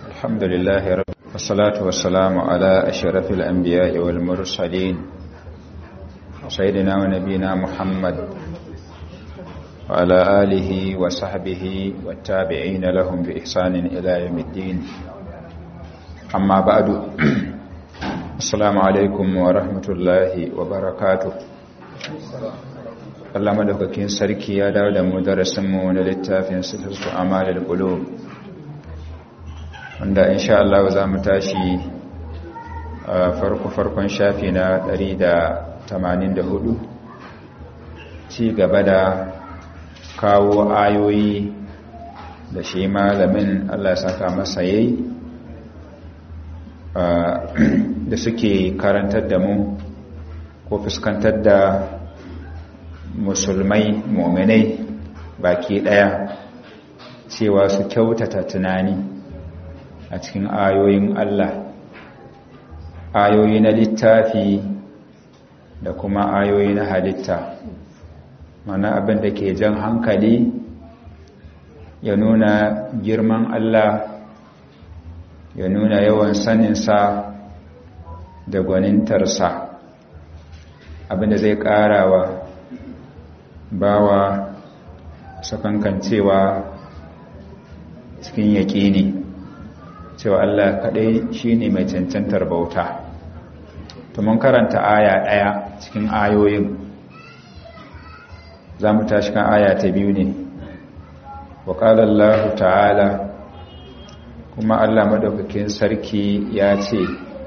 الحمد لله رب والصلاة والسلام على أشرف الأنبياء والمرسلين سيدنا ونبينا محمد وعلى آله وصحبه والتابعين لهم بإحسان إلى يوم الدين أما بعد السلام عليكم ورحمة الله وبركاته Allah madaukakin sarki ya dawo da mu darasinmu na littafin sifatu amalul qulub wanda insha Allah za mu tashi a farko farkon shafi na 184 ci gaba da kawo ayoyi da shi malamin Allah ya saka masa yayi da suke karantar da mu ko fuskantar da musulmai muminai baki daya cewa su kyautata tunani a cikin ayoyin Allah ayoyi na littafi da kuma ayoyi na halitta mana abin da ke jan hankali ya nuna girman Allah ya nuna yawan saninsa da gwanintarsa abin da zai ƙarawa bawa sakankancewa cikin yaƙini cewa Allah kaɗai shi ne mai cancantar bauta to mun karanta aya ɗaya cikin ayoyin za mu tashi kan aya ta biyu ne wa ƙalallahu ta'ala kuma Allah madaukakin sarki ya ce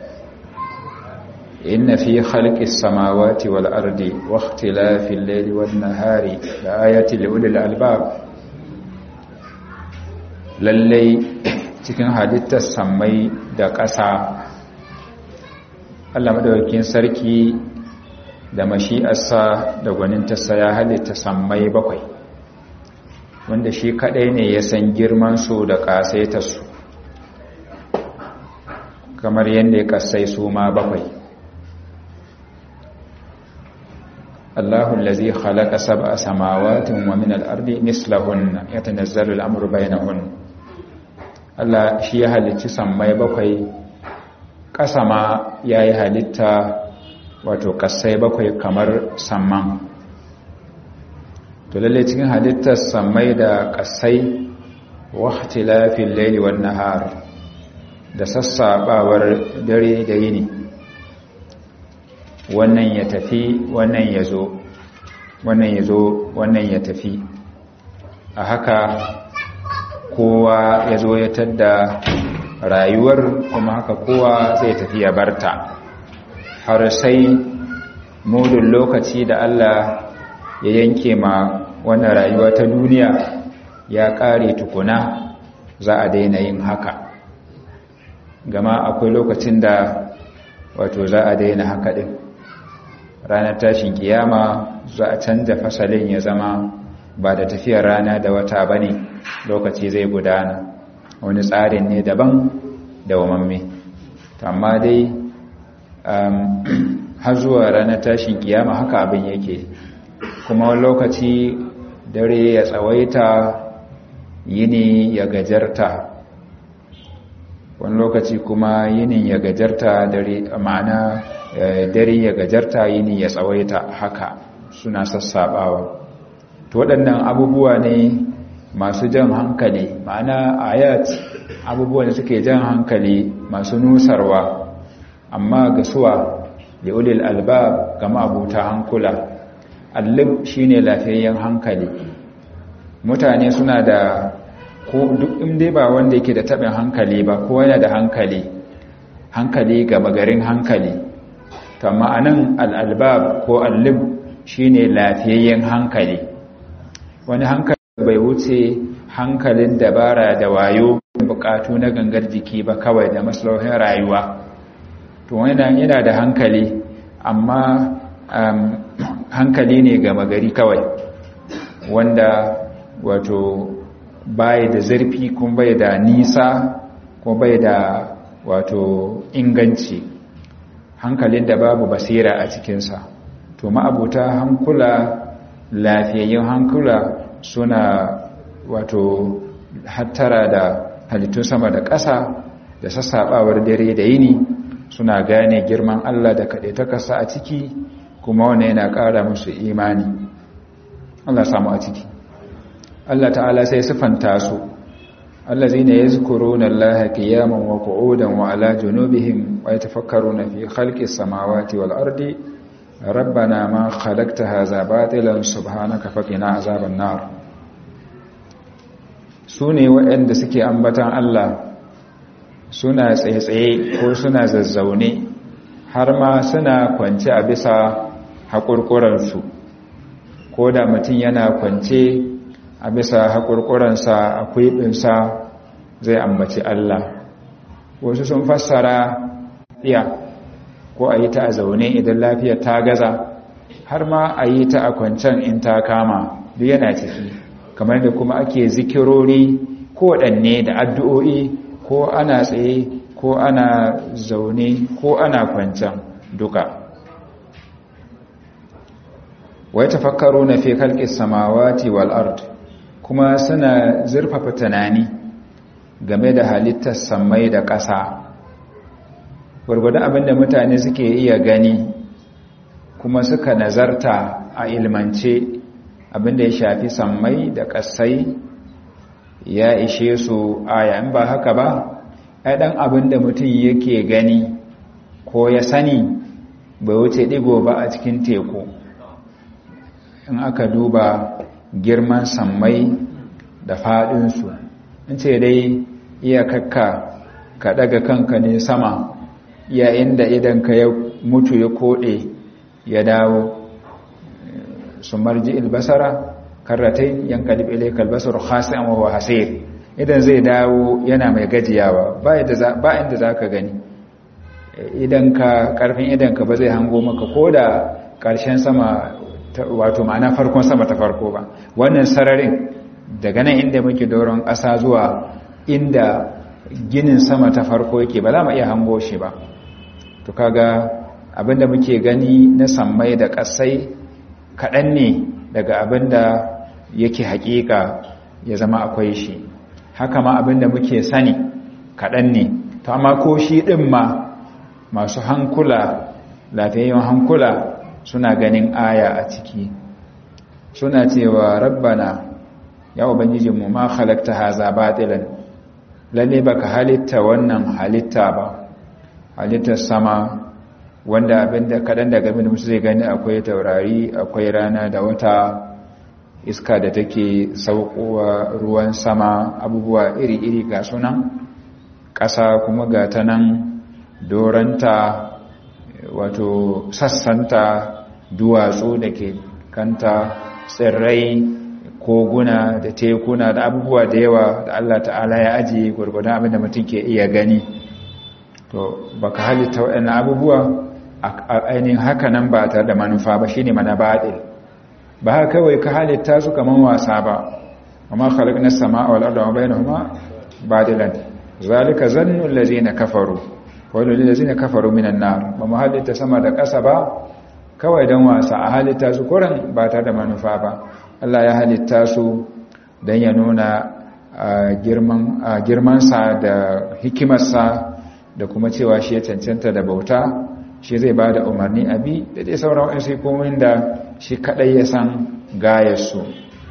إن في خلق السماوات والأرض واختلاف الليل والنهار لآية لأولي الألباب lallai cikin halittar sammai da ƙasa Allah madaukakin sarki da mashi'arsa da gwanintarsa ya halitta sammai bakwai wanda shi kaɗai ne ya san girman su da ƙasaitarsu kamar yadda ya ƙasai su ma bakwai الله الذي خلق سبع سماوات ومن الأرض مثلهن يتنزل الأمر بينهن Allah shi ya halicci sammai bakwai ƙasa ma ya yi halitta wato ƙasai bakwai kamar samman to lalle cikin halittar sammai da ƙasai wahti lafin laili wan nahar da sassaɓawar dare da yini wannan ya tafi wannan ya zo wannan ya zo wannan ya tafi a haka kowa ya zo ya tadda rayuwar kuma haka kowa zai tafi ya barta har sai mudun lokaci da Allah ya yanke ma wannan rayuwa ta duniya ya ƙare tukuna za a daina yin haka gama akwai lokacin da wato za a daina haka ɗin ranar tashin kiyama za a canja fasalin ya zama ba da tafiyar rana da wata ba ne lokaci zai gudana wani tsarin ne daban da wamamme amma dai har zuwa ranar tashin kiyama haka abin yake kuma wani lokaci dare ya tsawaita yini ya gajarta wani lokaci kuma yinin ya gajarta dare ma'ana dare ya gajarta yini ya tsawaita haka suna sassabawa to waɗannan abubuwa ne masu jan hankali ma'ana ayat abubuwa da suke jan hankali masu nusarwa amma ga suwa da ulil albab ga mabuta hankula allib shine lafiyayyen hankali mutane suna da ko duk inda ba wanda yake da taɓin hankali ba ko yana da hankali hankali ga magarin hankali kama anan al'albab ko allib shi ne lafiyayyen hankali wani hankali bai wuce hankalin dabara da wayo bukatu na gangar jiki ba kawai da maslahohin rayuwa to wani yana da hankali amma hankali ne ga magari kawai wanda wato bai da zarfi kuma bai da nisa kuma bai da wato inganci hankalin da babu basira a cikinsa to ma'abuta hankula lafiyayyun hankula suna wato hattara da halittun sama da ƙasa da sassaɓawar dare da yini suna gane girman Allah da kaɗai ta kasa a ciki kuma wane yana ƙara musu imani Allah samu a ciki Allah ta'ala sai sifanta su allazina yazkuruna Allaha qiyaman wa qu'udan wa ala junubihim wa yatafakkaruna fi khalqis samawati wal ardi rabbana ma khalaqta hadha batilan subhanaka faqina azaban nar sune waɗanda suke ambatan Allah suna tsaye-tsaye ko suna zazzaune har ma suna kwance a bisa haƙurƙuransu ko da mutum yana kwance a bisa haƙurƙuransa a kwiɓinsa zai ambaci Allah wasu sun fassara iya ko a yi ta a zaune idan lafiya ta gaza har ma a yi ta a kwancen in ta kama duk yana ciki kamar da kuma ake zikirori ko waɗanne da addu'o'i ko ana tsaye ko ana zaune ko ana kwancen duka wai tafakkaru na fi kalƙis samawati wal ard kuma suna zurfafa tunani game da halittar sammai da ƙasa gwargwadon abinda mutane suke iya gani kuma suka nazarta a ilmance abinda ya shafi sammai da ƙasai ya ishe su aya in ba haka ba ai dan abin da mutum yake gani ko ya sani bai wuce digo ba a cikin teku in aka duba girman sammai da faɗinsu in ce dai iya kakka ka daga kanka ne sama yayin da idan ka ya mutu ya koɗe ya dawo su marji ilbasara karratai yankalib ilayka albasar khasi'an wa huwa hasir idan zai dawo yana mai gajiyawa ba inda ba inda zaka gani idan ka karfin idan ka ba zai hango maka koda karshen sama wato ma'ana farkon sama ta farko ba wannan sararin daga nan inda muke doron ƙasa zuwa inda ginin sama ta farko yake ba za mu iya hango shi ba to kaga abinda muke gani na sammai da ƙasai kaɗan ne daga abinda yake haƙiƙa ya zama akwai shi haka ma abinda muke sani kaɗan ne to amma ko shi ɗin ma masu hankula lafiyayyen hankula suna ganin aya a ciki suna cewa rabbana ya ubangijinmu ma halakta haza batilan lalle baka halitta wannan halitta ba halittar sama wanda abinda kaɗan daga abinda musu zai gani akwai taurari akwai rana da wata iska da take saukowa ruwan sama abubuwa iri-iri ga sunan ƙasa kuma ga ta nan doranta wato sassanta duwatsu da ke kanta tsirrai koguna da tekuna da abubuwa da yawa da Allah ta'ala ya ajiye gwargwadon abin da mutum ke iya gani to baka halitta waɗannan abubuwa a ainihin haka nan ba tare da manufa ba shine mana baɗil ba haka kawai ka halitta su kaman wasa ba amma khalaqna as-samaa wal arda wa bainahuma badilan zalika zannu allazina kafaru wa allazina kafaru minan nar ba mu halitta sama da ƙasa ba kawai dan wasa a halitta su kuran ba tare da manufa ba Allah ya halitta su dan ya nuna girman girmansa da hikimarsa da kuma cewa shi ya cancanta da bauta shi zai ba da umarni abi da dai sauran wasu komin da shi kadai ya san gayarsu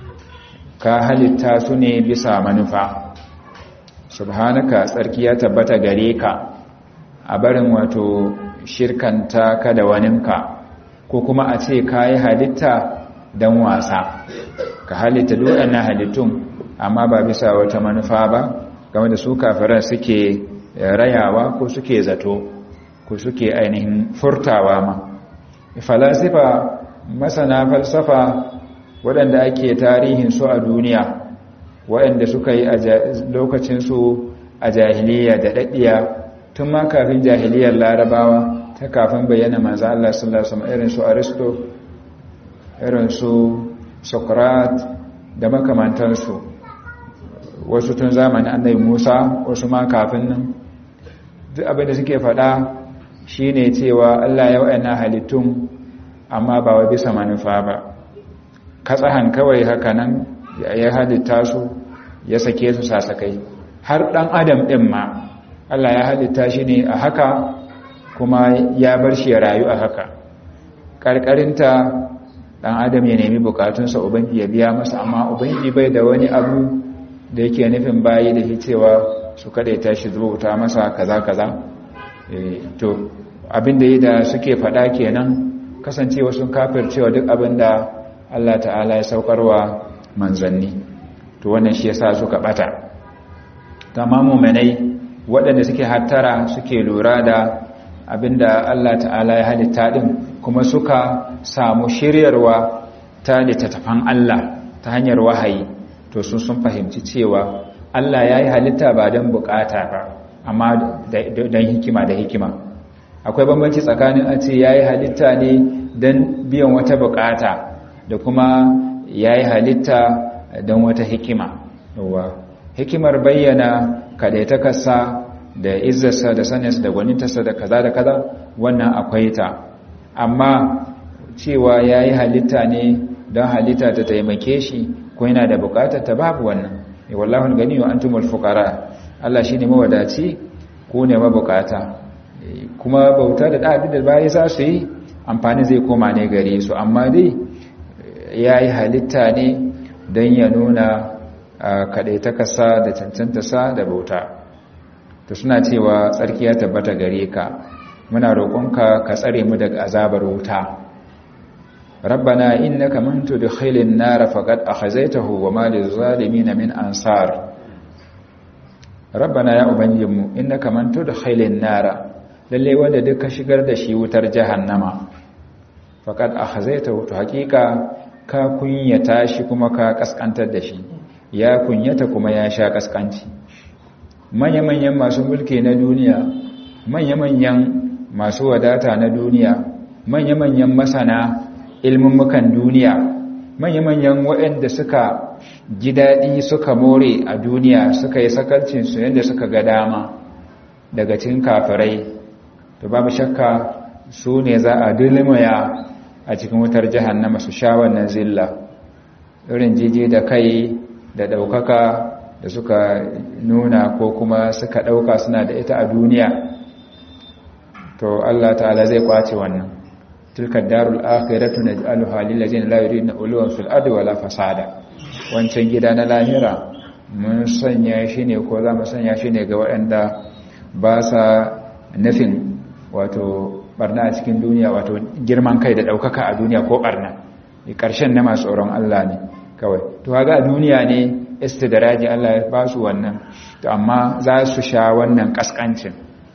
ka halitta su ne bisa manufa subhanaka tsarki ya tabbata gare ka a barin wato shirkanta ka da waninka ko kuma a ce ka yi halitta don wasa ka halitta na halittun amma ba bisa wata manufa ba game da su kafiran suke rayawa ko suke zato ko suke ainihin furtawa ma falasifa masana falsafa waɗanda ake tarihin su a duniya waɗanda suka yi lokacinsu a jahiliya da ɗaɗɗiya tun ma kafin jahiliyar larabawa ta kafin bayyana manzo Allah sallallahu alaihi wasallam irin su Aristo irin su Socrates da makamantansu wasu tun zamanin annabi Musa wasu ma kafin nan duk abin da suke faɗa shine cewa Allah ya wa'ana halittun amma ba wa bisa manufa ba katsahan kawai haka nan ya halitta su ya sake su sasakai har ɗan adam ɗin ma Allah ya halitta shi ne a haka kuma ya bar shi ya rayu a haka ƙarƙarinta ɗan adam ya nemi bukatunsa ubangi ya biya masa amma ubangi bai da wani abu da yake nufin bayi da cewa su kaɗaita shi zuwa masa kaza kaza to abin da yi da suke faɗa kenan kasancewa sun kafircewa duk abin da Allah ta'ala ya saukarwa manzanni to wannan shi yasa suka bata tamamu manai waɗanda suke hattara suke lura da abinda Allah ta'ala ya halitta din kuma suka samu shiryarwa ta littattafan Allah ta hanyar wahayi to sun sun fahimci cewa Allah ya yi halitta ba don bukata ba amma don hikima da hikima akwai bambanci tsakanin a ce ya yi halitta ne don biyan wata bukata da kuma ya yi halitta don wata hikima hikimar bayyana kadaitakarsa da izzarsa da saninsa da gwanintarsa da kaza da kaza wannan akwai ta amma cewa ya yi halitta ne don halitta ta taimake shi ko yana da bukatar ta babu wannan wallahul gani wa antumul fuqara Allah shine mawadaci ko ne mabukata kuma bauta da dadi da bayi za su yi amfani zai koma ne gare su amma dai yayi halitta ne don ya nuna kadaitakarsa da cancantarsa da bauta to suna cewa tsarki ya tabbata gare ka muna roƙonka ka tsare mu daga azabar wuta rabbana innaka man tudkhilin nar faqad akhazaytahu wa ma lizalimin min ansar rabbana ya ubangijinmu innaka man tudkhilin nar lalle wanda duka shigar da shi wutar jahannama faqad akhazaytahu to hakika ka kunyata shi kuma ka kaskantar da shi ya kunyata kuma ya sha kaskanci manya-manyan masu mulki na duniya manya-manyan masu wadata na duniya manya-manyan masana ilmummukan duniya manya-manyan waɗanda suka ji daɗi suka more a duniya suka yi sakalcinsu yadda suka ga dama daga cikin kafirai to babu shakka su ne za a dulmaya a cikin wutar jahannama su sha wannan zilla irin jiji da kai da ɗaukaka da suka nuna ko kuma suka ɗauka suna da ita a duniya to Allah ta'ala zai kwace wannan tilka darul akhiratu naj'aluha lil ladzina la yuriduna uluwan fil ardi wala fasada wancan gida na lahira mun sanya shi ne ko za mu sanya shi ne ga waɗanda ba sa nufin wato barna a cikin duniya wato girman kai da ɗaukaka a duniya ko barna ƙarshen na masu tsoron Allah ne kawai to ga a duniya ne istidraji Allah ya ba su wannan to amma za su sha wannan kaskancin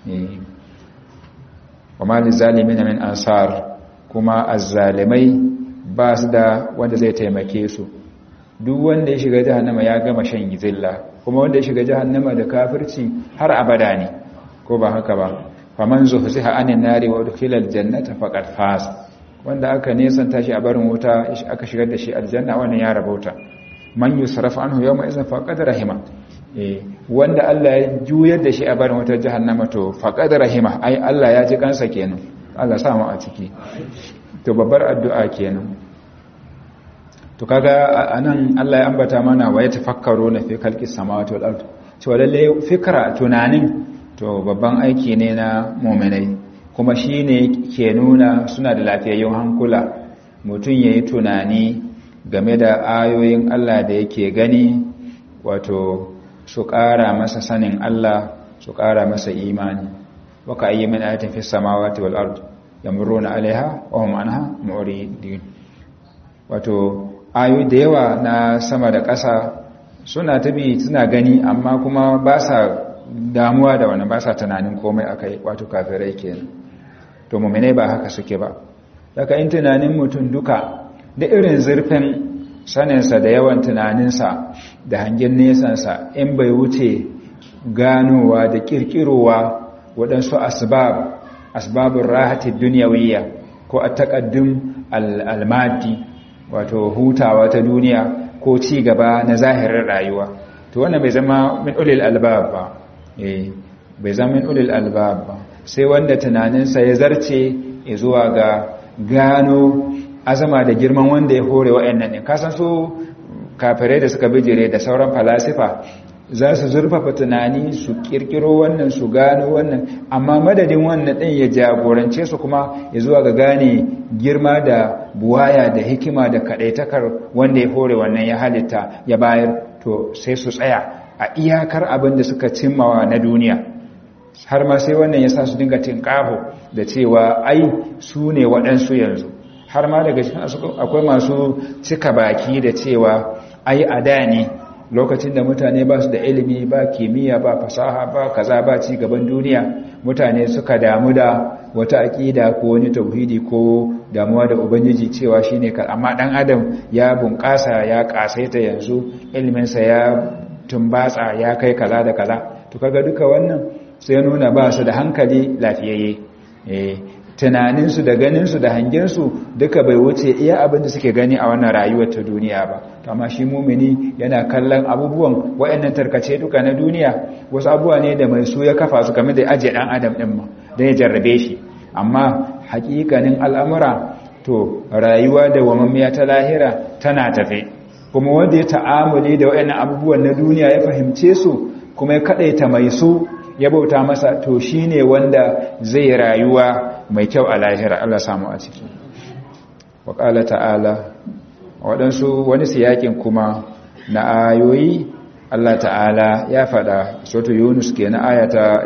wa ma lizalimin min ansar kuma azzalimai ba su da wanda zai taimake su duk wanda ya shiga jahannama ya gama shan gizilla kuma wanda ya shiga jahannama da kafirci har abada ne ko ba haka ba faman zuhziha anin nari wa udkhila aljannata faqad faz wanda aka nesanta shi a barin wuta aka shigar da shi aljanna wannan ya rabauta man yusraf anhu yawma idhin faqad rahima eh wanda Allah ya juyar da shi a barin wutar jahannama to faqad rahima ai Allah ya ji kansa kenan Allah sa mu a ciki to babbar addu'a kenan to kaga anan Allah ya ambata mana wa yatafakkaru na fi khalqis samawati wal ard cewa lalle fikra tunanin to babban aiki ne na mu'minai kuma shine ke nuna suna da lafiyayyun hankula mutum yayi tunani game da ayoyin Allah da yake gani wato su ƙara masa sanin Allah su ƙara masa imani waka ayyi min ayatin fis samawati wal ard yamuruna alaiha wa hum anha mu'ridin wato ayoyi da yawa na sama da ƙasa suna tabi suna gani amma kuma ba sa damuwa da wani ba sa tunanin komai akai wato kafirai kenan to mu'minai ba haka suke ba daga in tunanin mutum duka da irin zurfin saninsa da yawan tunaninsa da hangen nesansa in bai wuce ganowa da kirkirowa waɗansu asbab asbabin rahatin duniyawiyya ko a taƙaddun almadi wato hutawa ta duniya ko ci gaba na zahirin rayuwa to wannan bai zama min ulil albab ba eh bai zama min ulil albab ba sai wanda tunaninsa ya zarce zuwa ga gano azama da girman wanda ya hore wa'annan ne kasan su kafirai da suka bijire da sauran falasifa za su zurfafa tunani su kirkiro wannan su gano wannan amma madadin wannan ɗin ya jagorance su kuma ya zuwa ga gane girma da buwaya da hikima da kaɗaitakar wanda ya hore wannan ya halitta ya bayar to sai su tsaya a iyakar abin da suka cimmawa na duniya har ma sai wannan ya sa su dinga tinƙaho da cewa ai su ne waɗansu yanzu har ma daga cikin akwai masu cika baki da cewa ai a da ne lokacin da mutane ba su da ilimi ba kimiyya ba fasaha ba kaza ba ci gaban duniya mutane suka damu da wata aƙida ko wani tauhidi ko damuwa da ubangiji cewa shine ka amma dan adam ya bunƙasa ya ƙasaita yanzu iliminsa ya tumbatsa ya kai kaza da kaza to kaga duka wannan sai nuna ba su da hankali lafiyayye eh tunaninsu da ganinsu da hangensu duka bai wuce iya abin da suke gani a wannan rayuwar ta duniya ba amma shi mumini yana kallon abubuwan waɗannan tarkace duka na duniya wasu abubuwa ne da mai su ya kafa su game da ajiye ɗan adam ɗin ma don ya jarrabe shi amma hakikanin al'amura to rayuwa da wamammiya ta lahira tana tafe kuma wanda ya ta'amuli da waɗannan abubuwan na duniya ya fahimce su kuma ya kaɗaita mai su ya bauta masa to shi ne wanda zai rayuwa mai kyau a lahira Allah samu a ciki waƙala ta'ala waɗansu wani siyakin kuma na ayoyi Allah ta'ala ya faɗa soto yunus ke na ayata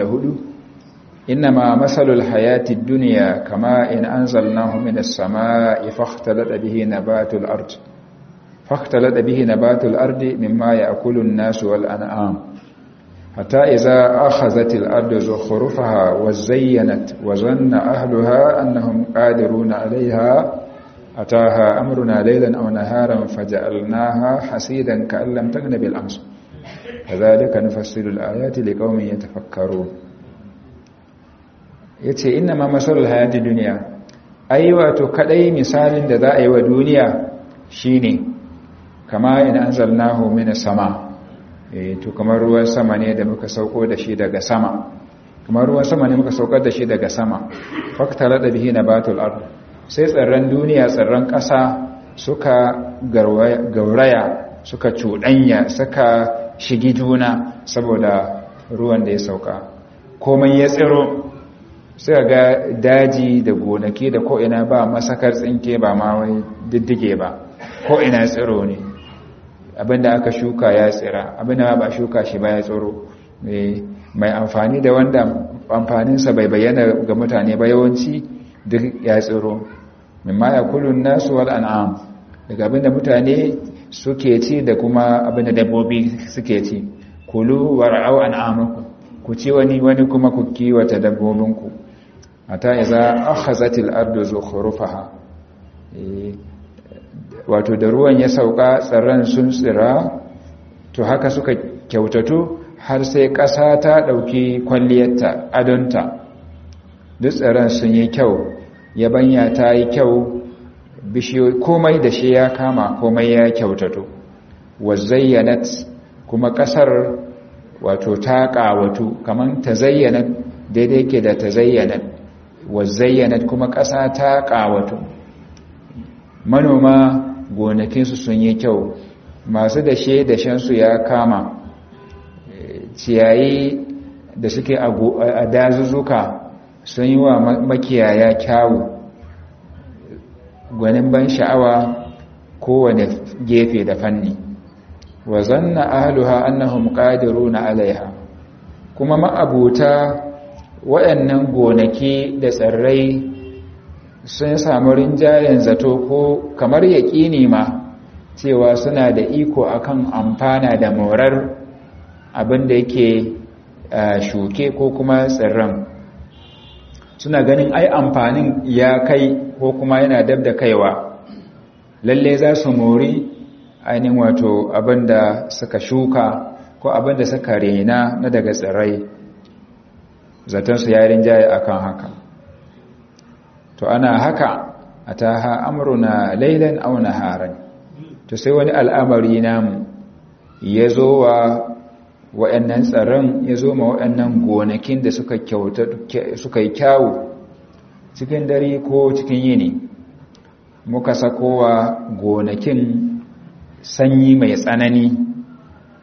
24 innama masalul hayati duniya kama in anzalnahu minas sama'i fakhtalata bihi nabatul ard fakhtalata bihi nabatul ardi mimma ya'kulu an-nasu wal an'am حتى إذا أخذت الأرض زخرفها وزينت وظن أهلها أنهم قادرون عليها أتاها أمرنا ليلا أو نهارا فجعلناها حسيدا كأن لم تغن بالأمس كذلك نفصل الآيات لقوم يتفكرون yace inna ma masalul hayati duniya ai wato kadai misalin da za a yi wa duniya shine kama in anzalnahu minas sama to kamar ruwan sama ne da muka sauko da shi daga sama kamar ruwan sama ne muka saukar da shi daga sama faktara da bihi nabatul ard sai tsirran duniya tsirran ƙasa suka gauraya suka cuɗanya suka shigi juna saboda ruwan da ya sauka komai ya tsiro suka ga daji da gonaki da ko'ina ba masakar tsinke ba ma wai diddige ba ko'ina tsiro ne abinda aka shuka ya tsira abinda ba shuka shi ba ya tsoro mai amfani da wanda amfaninsa bai bayyana ga mutane ba yawanci duk ya tsiro mimma ya kulun nasu wal an'am daga abinda mutane suke ci da kuma abinda dabbobi suke ci kulu war'au an'amakum ku ci wani wani kuma ku kiwata dabbobinku ata iza akhazatil ardu zukhrufaha wato da ruwan ya sauka tsirran sun tsira to haka suka kyautatu har sai ƙasa ta ɗauki kwalliyarta adonta duk tsirran sun yi kyau yabanya ta yi kyau bishiyoyi komai da shi ya kama komai ya kyautatu wazayyanat kuma ƙasar wato ta ƙawatu kamar ta zayyanat daidai ke da ta zayyanat wazayyanat kuma ƙasa ta ƙawatu manoma gonakinsu sun yi kyau masu dashe dashensu ya kama ciyayi da suke a dazuzzuka sun yi wa makiyaya kyawu gwanin ban sha'awa kowane gefe da fanni wa zanna ahluha annahum qadiruna alaiha kuma ma'abuta waɗannan gonaki da tsirrai sun samu rinjayen zato ko kamar yaƙini ma cewa suna da iko akan amfana da morar abin da yake shuke ko kuma tsirran suna ganin ai amfanin ya kai ko kuma yana dab da kaiwa lalle za su mori ainihin wato abin da suka shuka ko abin da suka rena na daga tsirrai zatonsu ya rinjaye akan haka to ana haka a taha amuruna lailan au naharan to sai wani al'amari namu ya zo wa wa'annan tsaron ya zo ma wa'annan gonakin da suka yi kyawu cikin dare ko cikin yini muka sakowa gonakin sanyi mai tsanani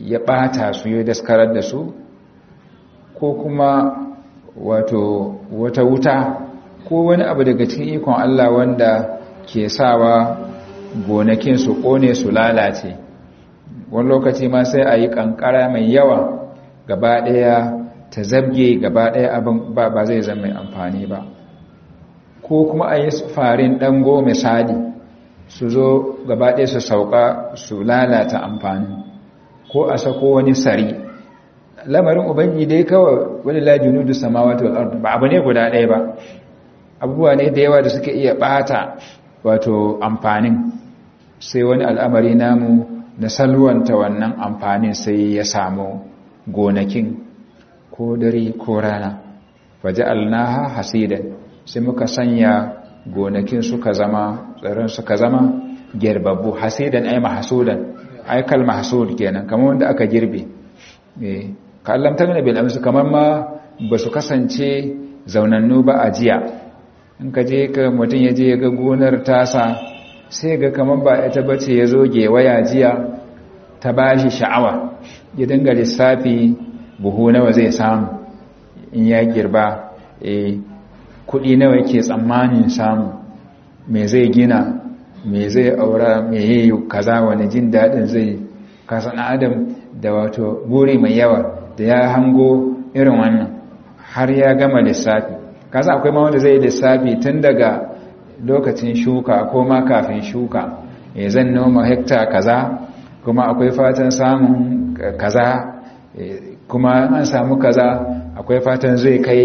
ya ɓata su ya daskarar da su ko kuma wato wata wuta ko wani abu daga cikin ikon Allah wanda ke sawa gonakin su ƙone su lalace wani lokaci ma sai a yi ƙanƙara mai yawa gaba ɗaya ta zabge gaba ɗaya abin ba ba zai zama mai amfani ba ko kuma a yi farin ɗango misali su zo gaba ɗaya su sauka su lalata amfani ko a sako wani sari lamarin ubangi dai kawai wani lajinu da samawata wal ba abu ne guda ɗaya ba abubuwa ne da yawa da suke iya ɓata wato amfanin sai wani al'amari namu na salwanta wannan amfanin sai ya samu gonakin ko dare ko rana waje alnaha hasidan sai muka sanya gonakin suka zama tsaron suka zama gerbabbu hasidan ai mahsudan ai kal mahsud kenan kamar wanda aka girbe eh kallam ta bil amsu kamar ma ba su kasance zaunannu ba a jiya in ka je ka mutum ya je ga gonar tasa sai ga kamar ba ita bace ya zo gewaya jiya ta bashi sha'awa ya dinga lissafi buhu nawa zai samu in ya girba eh kudi nawa yake tsammanin samu me zai gina me zai aura me yayi kaza wani jin dadin zai kasan adam da wato buri mai yawa da ya hango irin wannan har ya gama lissafi kasa akwai ma wanda zai lissafi tun daga lokacin shuka ko ma kafin shuka e zan noma hekta kaza kuma akwai fatan samun kaza kuma an samu kaza akwai fatan zai kai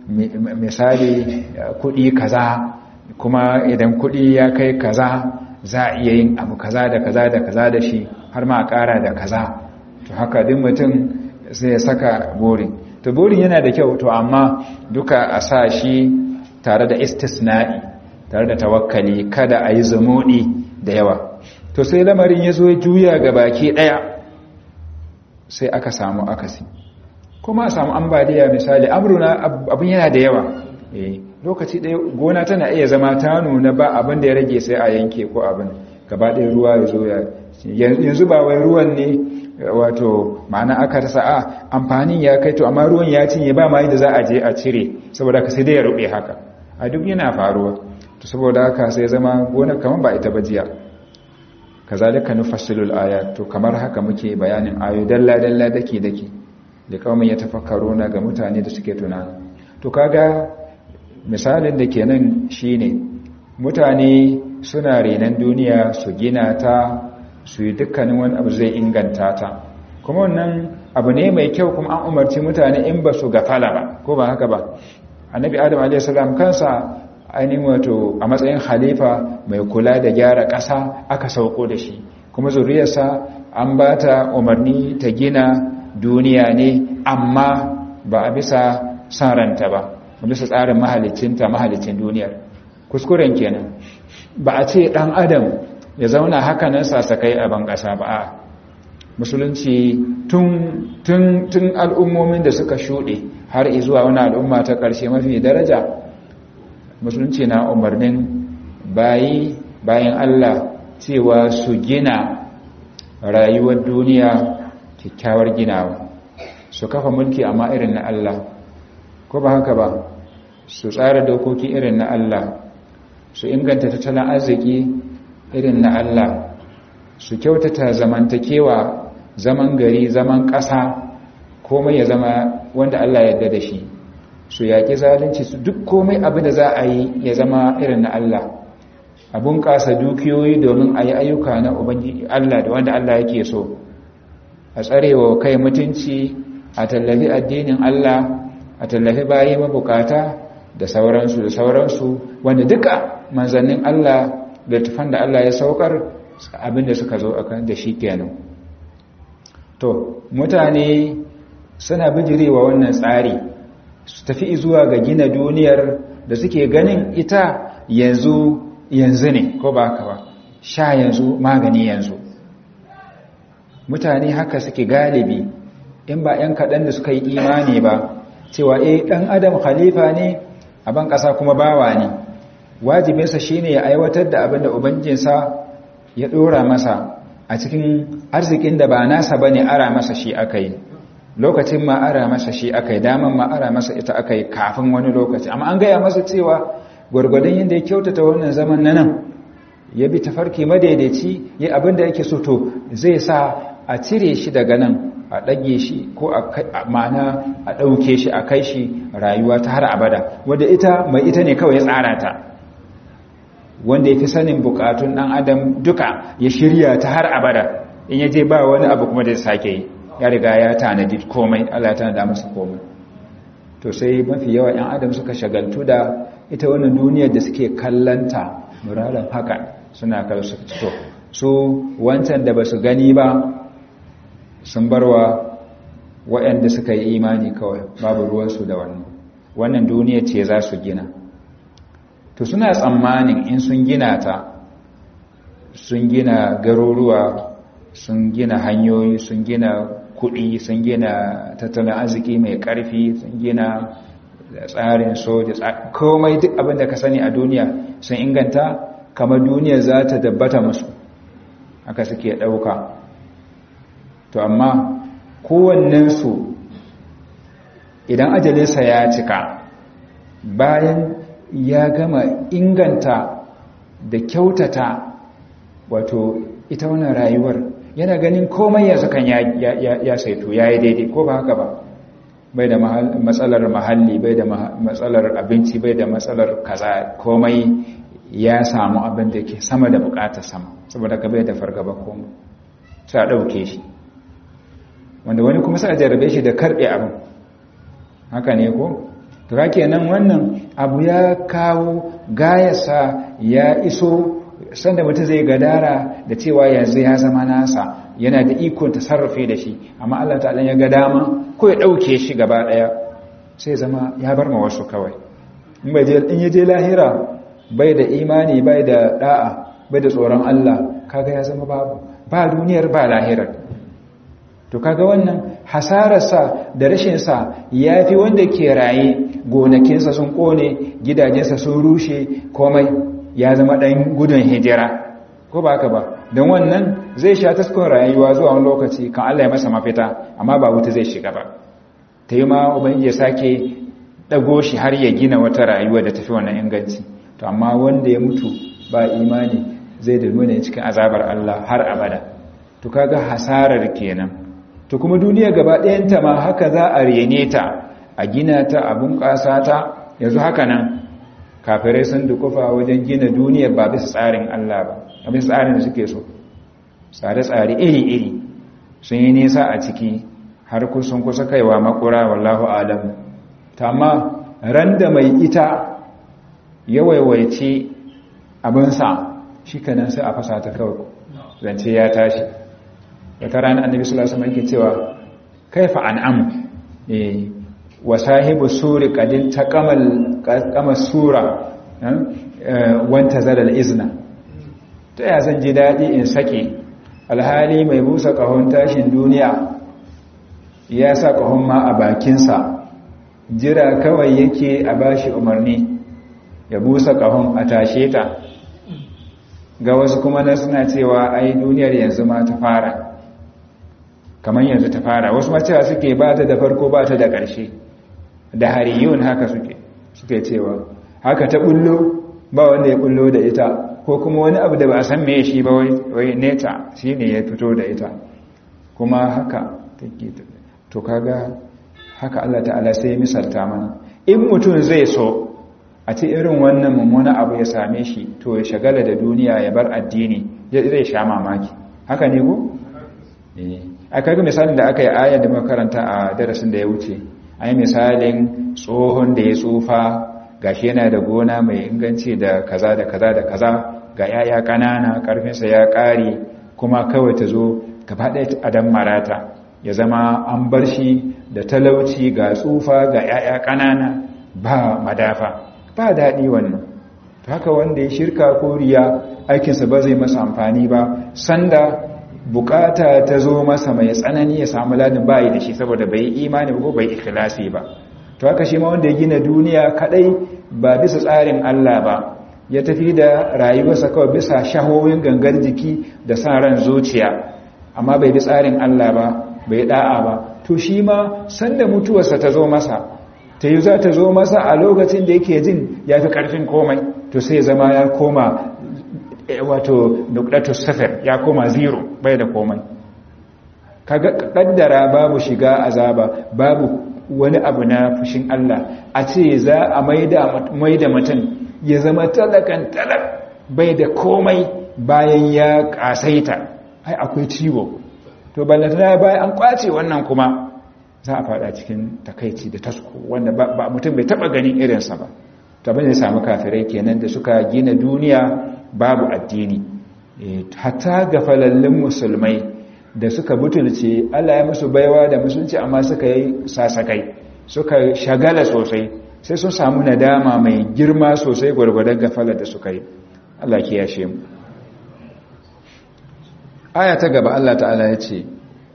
misali kudi kaza kuma idan kudi ya kai kaza za a iya yin abu kaza da kaza da kaza da shi har ma a kara da kaza to haka duk mutum sai ya saka burin to burin yana da kyau to amma duka a sa shi tare da istisna'i tare da tawakkali kada a yi zumuɗi da yawa to sai lamarin ya zo juya ga baki ɗaya sai aka samu akasi kuma a samu ambaliya misali amruna abin yana da yawa lokaci ɗaya gona tana iya zama ta nuna ba abin da ya rage sai a yanke ko abin gaba ɗaya ruwa ya zo ya yanzu ba wai ruwan ne wato ma'ana aka rasa a amfanin ya kai to amma ruwan ya cinye ba ma da za a je a cire saboda ka sai dai ya rube haka a duk yana faruwa to saboda haka sai zama gonar kamar ba ita ba jiya kazalika nufassilul ayat to kamar haka muke bayanin ayo dalla dalla dake dake da kawai ya tafakkaruna ga mutane da suke tunani to kaga misalin da kenan shine mutane suna renan duniya su gina ta su yi dukkanin wani abu zai inganta ta kuma wannan abu ne mai kyau kuma an umarci mutane in ba su gafala ba ko ba haka ba annabi adam a.s. kansa ainihin wato a matsayin halifa mai kula da gyara ƙasa aka sauko da shi kuma zuriyarsa an ba ta umarni ta gina duniya ne amma ba a bisa san ranta ba a bisa tsarin mahalicinta mahalicin duniyar kuskuren kenan ba a ce ɗan adam ya zauna haka nan sasakai a ban ƙasa ba a musulunci tun al'ummomin da suka shuɗe har izuwa wani al'umma ta ƙarshe mafi daraja musulunci na umarnin bayi bayan Allah cewa su gina rayuwar duniya kyakkyawar ginawa su kafa mulki amma irin na Allah ko ba haka ba su tsara dokoki irin na Allah su inganta tattalin arziki irin na Allah su kyautata zamantakewa zaman gari zaman ƙasa komai ya zama wanda Allah ya yarda da shi su yaƙi zalunci su duk komai abin da za a yi ya zama irin na Allah abun ƙasa dukiyoyi domin a yi ayyuka na ubangiji Allah da wanda Allah yake so a tsarewa kai mutunci a tallafi addinin Allah a tallafi bayi mabukata da sauransu da sauransu wanda duka manzannin Allah da tufan da Allah ya saukar abin da suka zo akan da shi kenan to mutane suna bijirewa wannan tsari su tafi zuwa ga gina duniyar da suke ganin ita yanzu yanzu ne ko ba haka ba sha yanzu magani yanzu mutane haka suke galibi in ba 'yan kaɗan da suka yi imani ba cewa eh ɗan adam khalifa ne a ban ƙasa kuma bawa ne wajibinsa shine ya aiwatar da abin da ubangijinsa ya ɗora masa a cikin arzikin da ba nasa bane ara masa shi aka yi lokacin ma ara masa shi aka yi daman ma ara masa ita aka yi kafin wani lokaci amma an gaya masa cewa gwargwadon yadda ya kyautata wannan zaman na nan ya bi tafarki madaidaici ya abin da yake so to zai sa a cire shi daga nan a ɗage shi ko a ma'ana a ɗauke shi a kai shi rayuwa ta har abada wadda ita mai ita ne kawai ya tsara ta wanda ya fi sanin bukatun ɗan adam duka ya shirya ta har abada in ya je ba wani abu kuma da sake yi ya riga ya tanadi komai Allah ya tanada masa komai to sai mafi yawa ‘yan adam suka shagaltu da ita wannan duniyar da suke kallanta muraran haka suna kallo su to su wancan da ba su gani ba sun barwa waɗanda suka yi imani kawai babu ruwansu da wannan wannan duniya ce za su gina to suna tsammanin in sun gina ta sun gina garuruwa sun gina hanyoyi sun gina kuɗi sun gina tattalin arziki mai ƙarfi sun gina tsarin soja komai duk abin da ka sani a duniya sun inganta kamar duniya za ta dabbata musu haka suke ɗauka to amma kowannensu idan ajalinsa ya cika bayan ya gama inganta da kyautata wato ita wannan rayuwar yana ganin komai yanzu kan ya saito ya yi daidai ko ba haka ba bai da matsalar mahalli bai da matsalar abinci bai da matsalar kaza komai ya samu abin da ke sama da bukatar sama saboda ka bai da fargaba komai sai a ɗauke shi wanda wani kuma sai a jarabe shi da karɓe abin haka ne ko to haka nan wannan abu ya kawo gayasa ya iso sanda mutum zai gadara da cewa yanzu ya zama nasa yana da ikon ta sarrafe da shi amma Allah ta'ala ya ga dama ko ya ɗauke shi gaba ɗaya sai zama ya bar ma wasu kawai in ya je lahira bai da imani bai da da'a bai da tsoron Allah kaga ya zama babu ba duniyar ba lahirar to kaga wannan hasararsa da rashinsa ya fi wanda ke raye gonakinsa sun kone gidajensa sun rushe komai ya zama ɗan gudun hijira ko ba haka ba don wannan zai sha taskon rayuwa zuwa wani lokaci kan Allah ya masa mafita amma ba wuta zai shiga ba ta yi ma ubangiji ya sake ɗago shi har ya gina wata rayuwa da tafi wannan inganci to amma wanda ya mutu ba imani zai da nuna cikin azabar Allah har abada to kaga hasarar kenan to kuma duniya gaba ɗayanta ma haka za a rene ta a gina ta a bunƙasa ta yanzu haka nan kafirai sun dukufa wajen gina duniyar ba bisa tsarin Allah ba a bisa tsarin da suke so tsare-tsare iri-iri sun yi nisa a ciki har kusan kusa kaiwa makura wallahu alam ta amma ran da mai ita ya waiwaice abinsa shi kanan sai a fasa ta kawai zance ya tashi wata rana annabi sallallahu alaihi wasallam yake cewa kaifa an'am eh wa sahibu suri qadin taqamal qama sura wanta zalal izna ta ya zan ji dadi in sake alhali mai busa kahon tashin duniya ya sa kahon ma a bakinsa jira kawai yake a bashi umarni ya busa kahon a tashe ta ga wasu kuma na suna cewa ai duniyar yanzu ma ta fara kamar yanzu ta fara wasu ma cewa suke ba ta da farko ba ta da ƙarshe da hariyun haka suke suke cewa haka ta bullo ba wanda ya bullo da ita ko kuma wani abu da ba a san me shi ba wai neta shi ne ya fito da ita kuma haka take to kaga haka Allah ta'ala sai ya misalta mana in mutum zai so a ce irin wannan mummuna abu ya same shi to ya shagala da duniya ya bar addini zai sha mamaki haka ne ko a kaga misalin da aka yi ayar da makaranta a darasin da ya wuce a yi misalin tsohon da ya tsufa gashi yana da gona mai inganci da kaza da kaza da kaza ga yaya ƙanana ƙarfinsa ya ƙare kuma kawai ta zo gaba ɗaya adam marata ya zama an bar shi da talauci ga tsufa ga yaya ƙanana ba madafa ba daɗi wannan haka wanda ya shirka ko riya aikinsa ba zai masa amfani ba sanda bukata ta zo masa mai tsanani ya samu ladin bayi da shi saboda bai imani ba ko bai ikhlasi ba to haka shi ma wanda ya gina duniya kadai ba bisa tsarin Allah ba ya tafi da rayuwarsa kawai bisa shahohin gangar jiki da sa ran zuciya amma bai bi tsarin Allah ba bai da'a ba to shi ma sanda mutuwarsa ta zo masa ta yi za ta zo masa a lokacin da yake jin ya fi ƙarfin komai to sai zama ya koma wato nukdatus safar ya koma zero bai da komai kaga kaddara babu shiga azaba babu wani abu na fushin Allah a ce za a maida maida mutum ya zama talakan talak bai da komai bayan ya kasaita ai akwai ciwo to ballantana bayan an kwace wannan kuma za a fada cikin takaici da tasko wanda ba mutum bai taba ganin irinsa ba to abin da samu kafirai kenan da suka gina duniya babu addini hatta ga falallin musulmai da suka butulce Allah ya musu baiwa da musulunci amma suka yi sasakai suka shagala sosai sai sun samu nadama mai girma sosai gwargwadon gafalar da suka yi Allah ke yashe mu aya ta gaba Allah ta'ala ya ce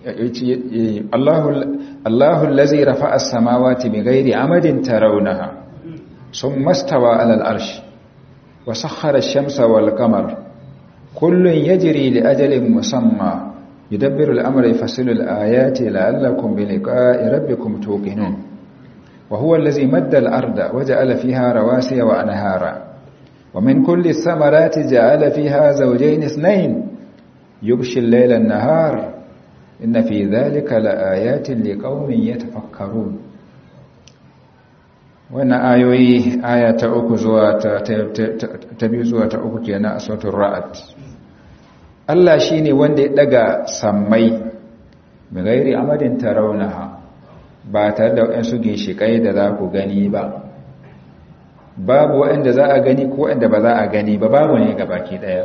Allahu allazi rafa'a as-samawati bighairi amadin tarawunaha summa stawa 'ala al-arsh wa sakhkhara ash-shamsa wal-qamara kullun yajri li ajalin musamma yudabbiru al-amra yafsilu al-ayati la'allakum bi liqa'i rabbikum tuqinun wa huwa allazi madda al-arda wa ja'ala fiha rawasiya wa anhara wa min kulli ath-thamarati ja'ala fiha zawjayn ithnayn يغشي الليل النهار إن في ذلك لآيات لقوم يتفكرون wannan ayoyi aya ta uku zuwa ta biyu zuwa ta uku kenan a sautin ra'ad Allah shi ne wanda ya daga sammai mai gairi amadin taraunaha ba tare da waɗansu ginshiƙai da za ku gani ba babu waɗanda za a gani ko waɗanda ba za a gani ba babu ne ga baki ɗaya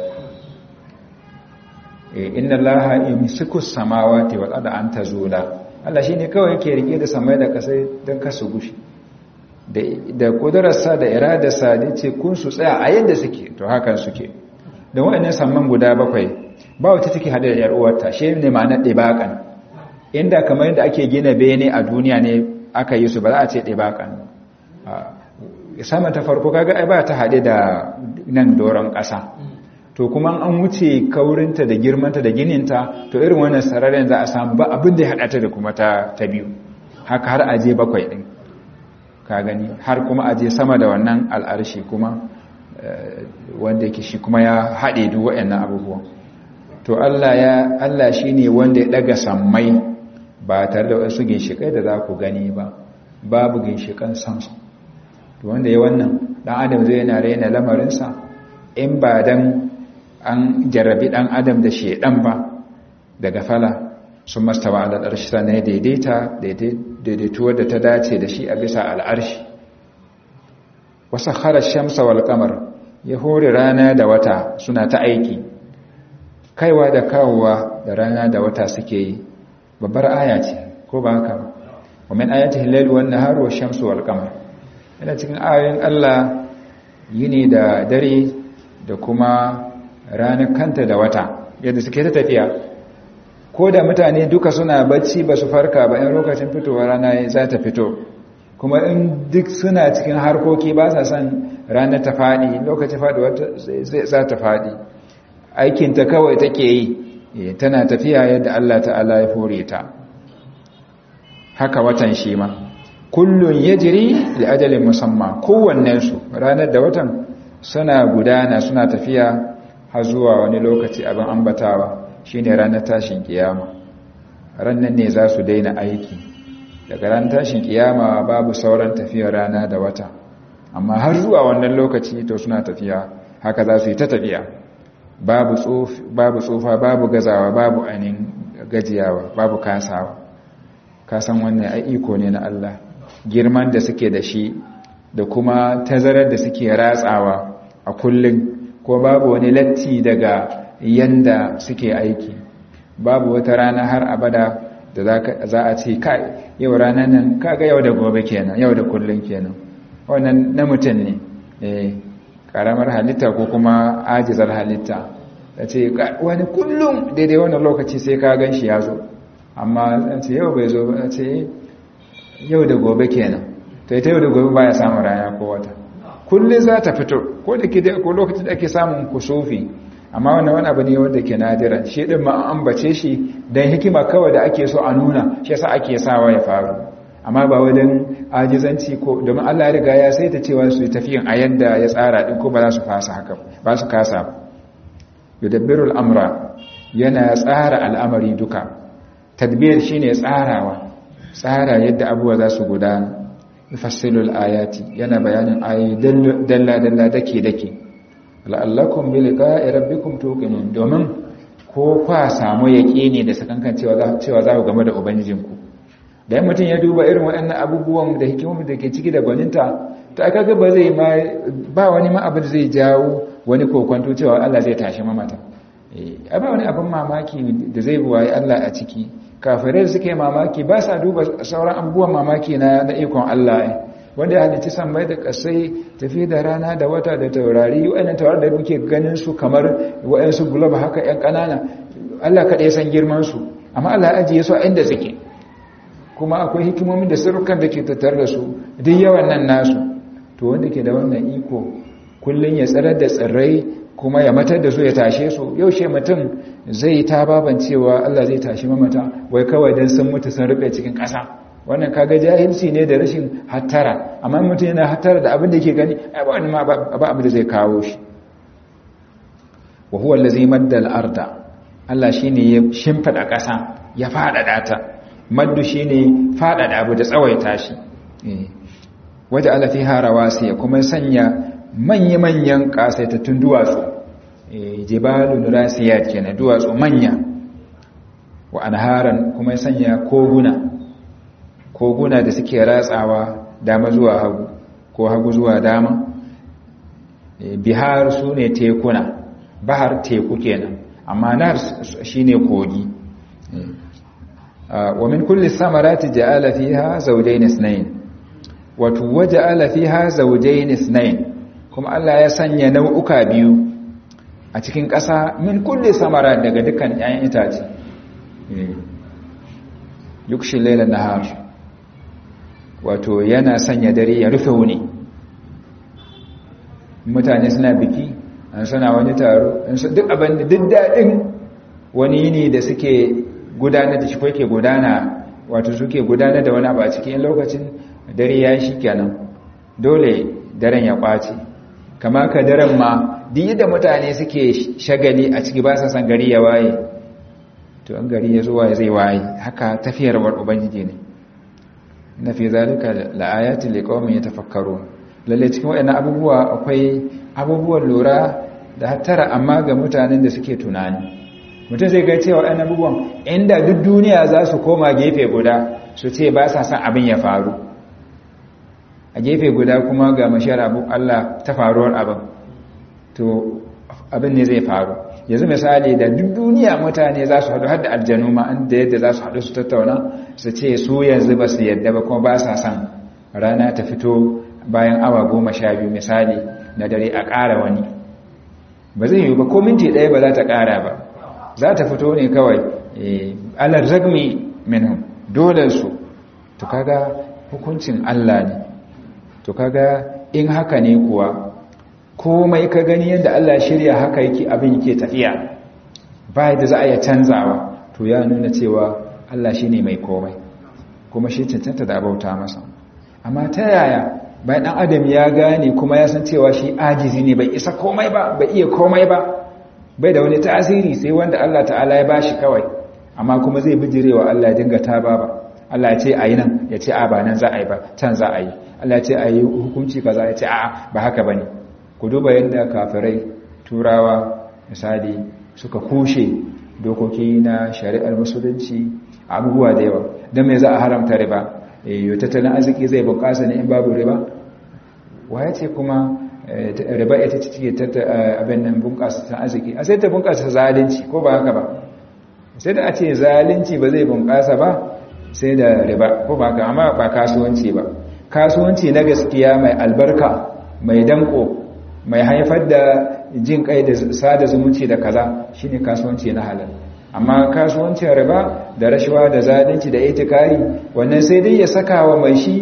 inna allaha yumsiku samawati wal arda an tazula Allah shine kawai yake rike da samai da kasai don kasu gushi da da kudararsa da iradarsa da ce kun su tsaya a yadda suke to hakan suke da wayannan samman guda bakwai ba wata take hada da yar uwarta shi ne ma'anar dibakan inda kamar yadda ake gina bene a duniya ne aka yi su ba za a ce dibakan sama ta farko kaga ai ba ta hade da nan doron ƙasa to kuma an wuce kaurinta da girmanta da gininta to irin wannan sararin za a samu ba abin da ya haɗa ta da kuma ta ta biyu haka har aje bakwai ɗin ka gani har kuma aje sama da wannan al'arshi kuma wanda yake shi kuma ya haɗe duk waɗannan abubuwan to Allah ya Allah shine wanda ya daga sammai ba tare da wasu ginshikai da za ku gani ba babu ginshikan samsu to wanda ya wannan dan adam zai yana raina lamarinsa in ba dan an jarrabi ɗan adam da shedan ba daga fala sun mastawa ala al'arshi sannan ya daidaita daidaituwar da ta dace da shi a bisa al'arshi wasu harar shamsa wal kamar ya hori rana da wata suna ta aiki kaiwa da kawowa da rana da wata suke yi babbar aya ce ko ba haka ba wa min ayati hilal wan nahar wa shamsu wal qamar yana cikin ayoyin Allah yini da dare da kuma ranar kanta da wata yadda suke ta tafiya ko da mutane duka suna bacci ba su farka ba in lokacin fitowa rana za ta fito kuma in duk suna cikin harkoki ba sa son ranar ta faɗi lokacin faɗuwa za ta faɗi aikinta kawai take yi tana tafiya yadda Allah ta'ala ya fore ta haka watan shi ma kullun yajri li ajalin musamman kowannensu ranar da watan suna gudana suna tafiya har zuwa wani lokaci abin ambatawa shine ranar tashin kiyama rannan ne za su daina aiki daga ran tashin kiyama babu sauran tafiyar rana da wata amma har zuwa wannan lokaci to suna tafiya haka za su yi ta tafiya babu tsufa babu gazawa babu anin gajiyawa babu kasawa kasan wannan ai iko ne na Allah girman da suke da shi da kuma tazarar da suke ratsawa a kullum ko babu wani latti daga yanda suke aiki babu wata rana har abada da za a ce kai yau ranar nan kaga yau da gobe kenan yau da kullum kenan wannan na mutum ne eh karamar halitta ko kuma ajizar halitta da ce wani kullum daidai wannan lokaci sai ka gan shi ya zo amma ce yau bai zo ba ce yau da gobe kenan to ita yau da gobe baya samun rana ko wata kullum za ta fito ko da ke ko lokacin da ake samun kusufi amma wannan wani abu ne wanda ke nadira shi din ma an ambace shi dan hikima kawai da ake so a nuna shi yasa ake sawa ya faru amma ba wajen ajizanci ko domin Allah ya riga ya saita cewa su tafiyan a yadda ya tsara din ko ba za su fasa haka ba su kasa ba yudabbirul amra yana tsara al'amari duka tadbir shine tsarawa tsara yadda abubuwa za su gudana fassilul ayati yana bayanin ayoyi dalla dalla dake dake la'allakum bi liqa'i rabbikum tuqinun domin ko kwa samu yaqini da sakankan cewa za cewa za ku game da ubangijinku da mutum ya duba irin waɗannan abubuwan da hikimomi da ke ciki da gwaninta to aka ga ba zai ma ba wani ma abin zai jawo wani kokonto cewa Allah zai tashi mamata eh ba wani abin mamaki da zai buwaye Allah a ciki kafirai suke mamaki ba sa duba sauran abubuwan mamaki na na ikon Allah wanda ya halicci sammai da kasai tafi da rana da wata da taurari waɗannan taurari da muke ganin su kamar waɗansu gulob haka ƴan ƙanana Allah kaɗai san girman su amma Allah ya ajiye su a inda suke kuma akwai hikimomin da sirrukan da ke tattar da su duk yawan nan nasu to wanda ke da wannan iko kullun ya tsarar da tsirrai kuma ya matar da su ya tashe su yaushe mutum zai ta baban cewa Allah zai tashi mamata wai kawai dan sun mutu sun rufe cikin ƙasa wannan kaga jahilci ne da rashin hattara amma mutum yana hattara da abin da yake gani ai ba wani ma ba abin da zai kawo shi wa huwa allazi madda al-arda Allah shine ya shimfida ƙasa ya fadada ta maddu shine fadada abu da tsawaita shi waje ala fiha rawasi kuma sanya manya-manyan kasaitattun duwatsu jibalun rasiyat kenan duwatsu manya wa anharan kuma sanya koguna koguna da suke ratsawa dama zuwa hagu ko hagu zuwa dama bihar su ne tekuna bahar teku kenan amma nar shine kogi wa min kulli samarati ja'ala fiha zawjayn ithnayn wato waja'ala fiha zawjayn ithnayn kuma Allah ya sanya nau'uka biyu a cikin ƙasa min kulli samara daga dukkan 'ya'yan itace yukshin lailan nahar wato yana sanya dare ya rufe wuni mutane suna biki an suna wani taro duk abin da duk daɗin wani yini da suke gudanar da shi ko ke gudana wato suke gudanar da wani abu a cikin lokacin dare ya shi kenan dole daren ya kwace kama ka daren ma duk da mutane suke shagali a ciki ba sa san gari ya waye to an gari ya zuwa zai waye haka tafiyarwar ubangiji ne na fi zalika la'ayatin liqaumin yatafakkarun lalle cikin waɗannan abubuwa akwai abubuwan lura da hattara amma ga mutanen da suke tunani mutum zai ga cewa waɗannan abubuwan inda duk duniya za su koma gefe guda su ce ba sa san abin ya faru a gefe guda kuma ga mashiyar abu Allah ta faruwar abin to abin ne zai faru yanzu misali da duk duniya mutane za su haɗu hadda aljanu ma da yadda za su haɗu su tattauna su ce su yanzu ba su yadda ba kuma ba sa son rana ta fito bayan awa goma sha biyu misali na dare a ƙara wani ba zai yi ba ko minti ɗaya ba za ta ƙara ba za ta fito ne kawai alar zagmi minhum dole su to kaga hukuncin Allah ne to kaga in haka ne kuwa komai ka gani yadda Allah shirya haka yake abin yake tafiya ba da za a iya canzawa to ya nuna cewa Allah shi ne mai komai kuma shi cancanta da bauta masa amma ta yaya bayan ɗan adam ya gane kuma ya san cewa shi ajizi ne bai isa komai ba bai iya komai ba bai da wani tasiri sai wanda Allah ta'ala ya bashi kawai amma kuma zai bijirewa Allah ya dinga taba ba Allah ya ce a yi nan ya ce a ba nan za a yi ba can za a yi Allah ya ce a yi hukunci kaza ya ce a ba haka ba ne ku duba yadda kafirai turawa misali suka kushe dokoki na shari'ar musulunci abubuwa da yawa don mai za a haramta riba yau tattalin arziki zai bunƙasa ne in babu riba waya ce kuma riba ita ce cike abin nan bunƙasa ta arziki a sai ta bunƙasa zalunci ko ba haka ba sai da a ce zalunci ba zai bunƙasa ba sai da riba ko ba haka amma ba kasuwanci ba kasuwanci na gaskiya mai albarka mai danko mai haifar da jin kai da sada zumunci da kaza shine kasuwanci na halal amma kasuwancin riba da rashawa da zalunci da itikari wannan sai dai ya saka wa mai shi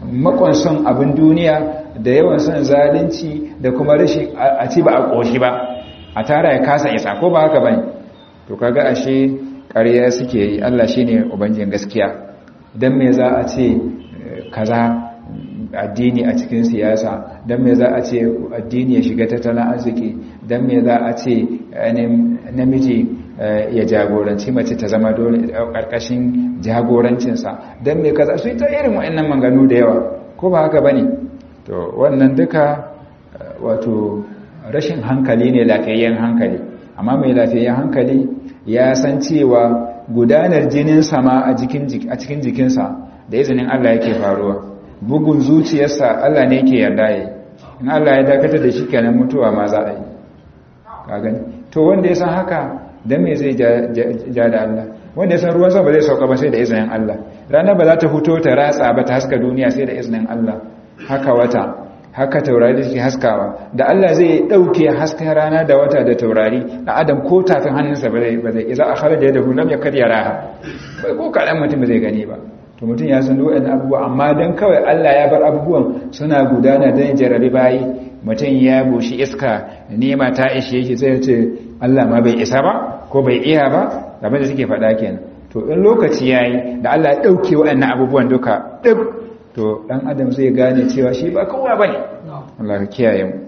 makon son abin duniya da yawan son zalunci da kuma rashin a ci ba a ƙoshi ba a tara ya kasa isa ko ba haka bane to kaga ashe ƙarya suke yi Allah shine ubangijin gaskiya dan me za a ce kaza addini a cikin siyasa dan me za a ce addini ya shiga tattalin arziki dan me za a ce namiji ya jagoranci mace ta zama dole ƙarƙashin jagorancinsa dan me kaza su ta irin wa'annan manganu da yawa ko ba haka bane to wannan duka wato rashin hankali ne lafiyayyen hankali amma mai lafiyayyen hankali ya san cewa gudanar jinin sama a cikin jikinsa da izinin Allah yake faruwa bugun zuciyarsa Allah ne yake yarda yi in Allah ya dakatar da shi kenan mutuwa ma za a yi ka gani to wanda ya san haka dan me zai ja da Allah wanda ya san ruwan sama ba zai sauka ba sai da izinin Allah rana ba za ta fito ta ratsa ba ta haska duniya sai da izinin Allah haka wata haka taurari da suke haskawa da Allah zai dauke hasken rana da wata da taurari da adam ko tafin hannunsa ba zai ba zai iza akhara da yadahu lam yakad yaraha bai ko kadan mutum zai gani ba to mutum ya san waɗannan abubuwa amma dan kawai Allah ya bar abubuwan suna gudana dan jarabi bayi mutum ya bushi iska nema ta ishe shi sai ya ce Allah ma bai isa ba ko bai iya ba abin da suke faɗa kenan to in lokaci yayi da Allah ya dauke waɗannan abubuwan duka duk to dan adam zai gane cewa shi ba kowa bane Allah ya kiyaye mu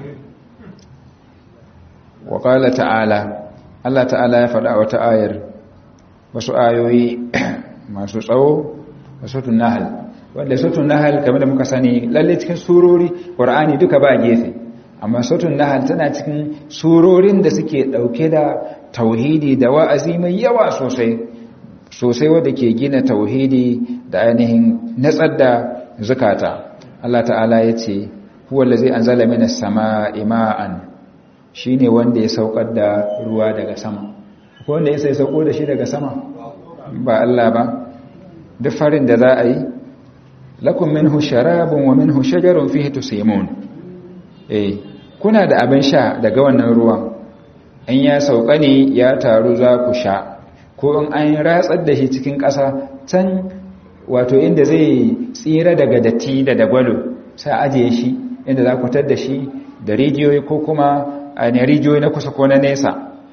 wa qala ta'ala Allah ta'ala ya faɗa wata ayar wasu ayoyi masu tsawo da sutun nahal wanda sutun nahal kamar da muka sani lalle cikin surori qur'ani duka ba gefe amma sutun nahal tana cikin surorin da suke dauke da tauhidi da wa'azi mai yawa sosai sosai wanda ke gina tauhidi da ainihin natsar da zakata Allah ta'ala ya ce huwa allazi anzala minas samaa'i ma'an shine wanda ya saukar da ruwa daga sama ko wanda ya sai sauko da shi daga sama ba Allah ba duk farin da za a yi lakum minhu sharabun wa minhu shajarun fihi tusimun eh kuna da abin sha daga wannan ruwan in ya sauka ne ya taru za ku sha ko in an ratsar da shi cikin ƙasa can wato inda zai tsira daga datti da dagwalo sai ajiye shi inda za ku tar da shi da rijiyoyi ko kuma a ne rijiyoyi na kusa ko na nesa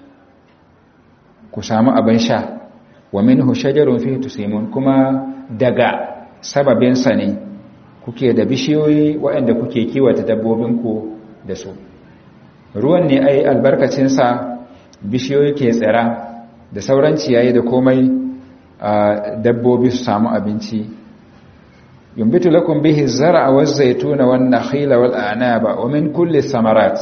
ku samu abin sha wa minhu shajarun fihi tusimun kuma daga sababinsa ne kuke da bishiyoyi waɗanda kuke kiwata dabbobinku da su ruwan ne ai albarkacinsa bishiyoyi ke tsira da sauran ciyayi da komai dabbobi su samu abinci yumbitu lakum bihi zar'a waz zaytuna wan nakhila wal a'naba wa min kulli samarat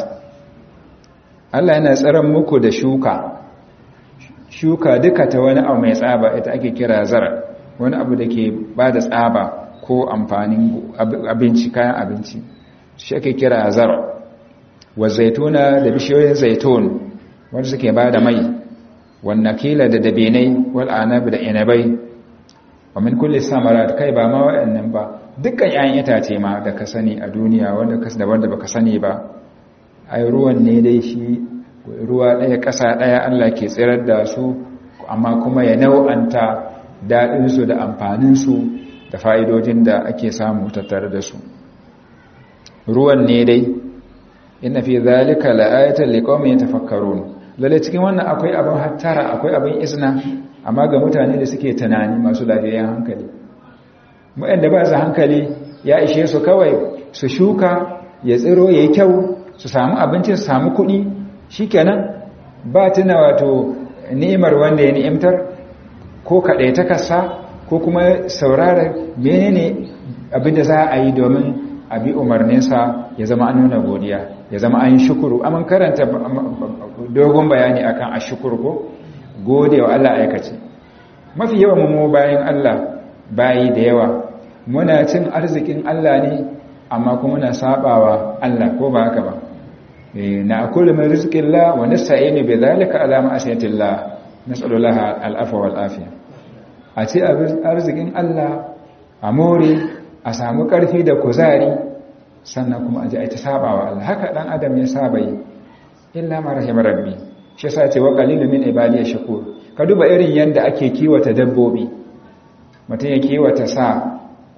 Allah yana tsaron muku da shuka shuka duka ta wani abu mai tsaba ita ake kira zara wani abu da ke ba da tsaba ko amfanin abinci kayan abinci shi ake kira zara wa zaituna da bishiyoyin zaitun wanda suke ba da mai wannan kila da dabinai wal anabi da inabai wa min kulli samarat kai ba ma waɗannan ba dukkan 'ya'yan itace ma da ka sani a duniya wanda ka da wanda baka sani ba ai ruwan ne dai shi ruwa ɗaya ƙasa ɗaya Allah ke tsirar da su amma kuma ya nau'anta daɗinsu da amfaninsu da fa'idojin da ake samu tattare da su ruwan ne dai ina fi zalika la'ayatar liƙomin tafakkarun lalle cikin wannan akwai abin hattara akwai abin izina amma ga mutane da suke tunani masu lafiyayyen hankali waɗanda ba su hankali ya ishe su kawai su shuka ya tsiro ya yi kyau su samu abinci su samu kuɗi shi kenan ba tuna wato ni'imar wanda ya ni'imtar ko kaɗai ta kasa ko kuma saurara menene abin da za a yi domin abi umarninsa ya zama an nuna godiya ya zama an yi shukuru amin karanta dogon bayani akan a shukuru ko gode wa Allah aikace mafi yawan mu bayan Allah bayi da yawa muna cin arzikin Allah ne amma kuma muna sabawa Allah ko ba haka ba na akulu min rizqillah wa nasta'inu bi dhalika ala ma'asiyatillah nas'alullaha al'afwa wal afiya a ce arzikin Allah a more a samu karfi da kuzari sannan kuma a ji a ta sabawa Allah haka dan adam ya saba yi illa ma rahimar rabbi shi yasa ce wa qalilu min ibadiy shakur ka duba irin yanda ake kiwata dabbobi mutum ya kiwata sa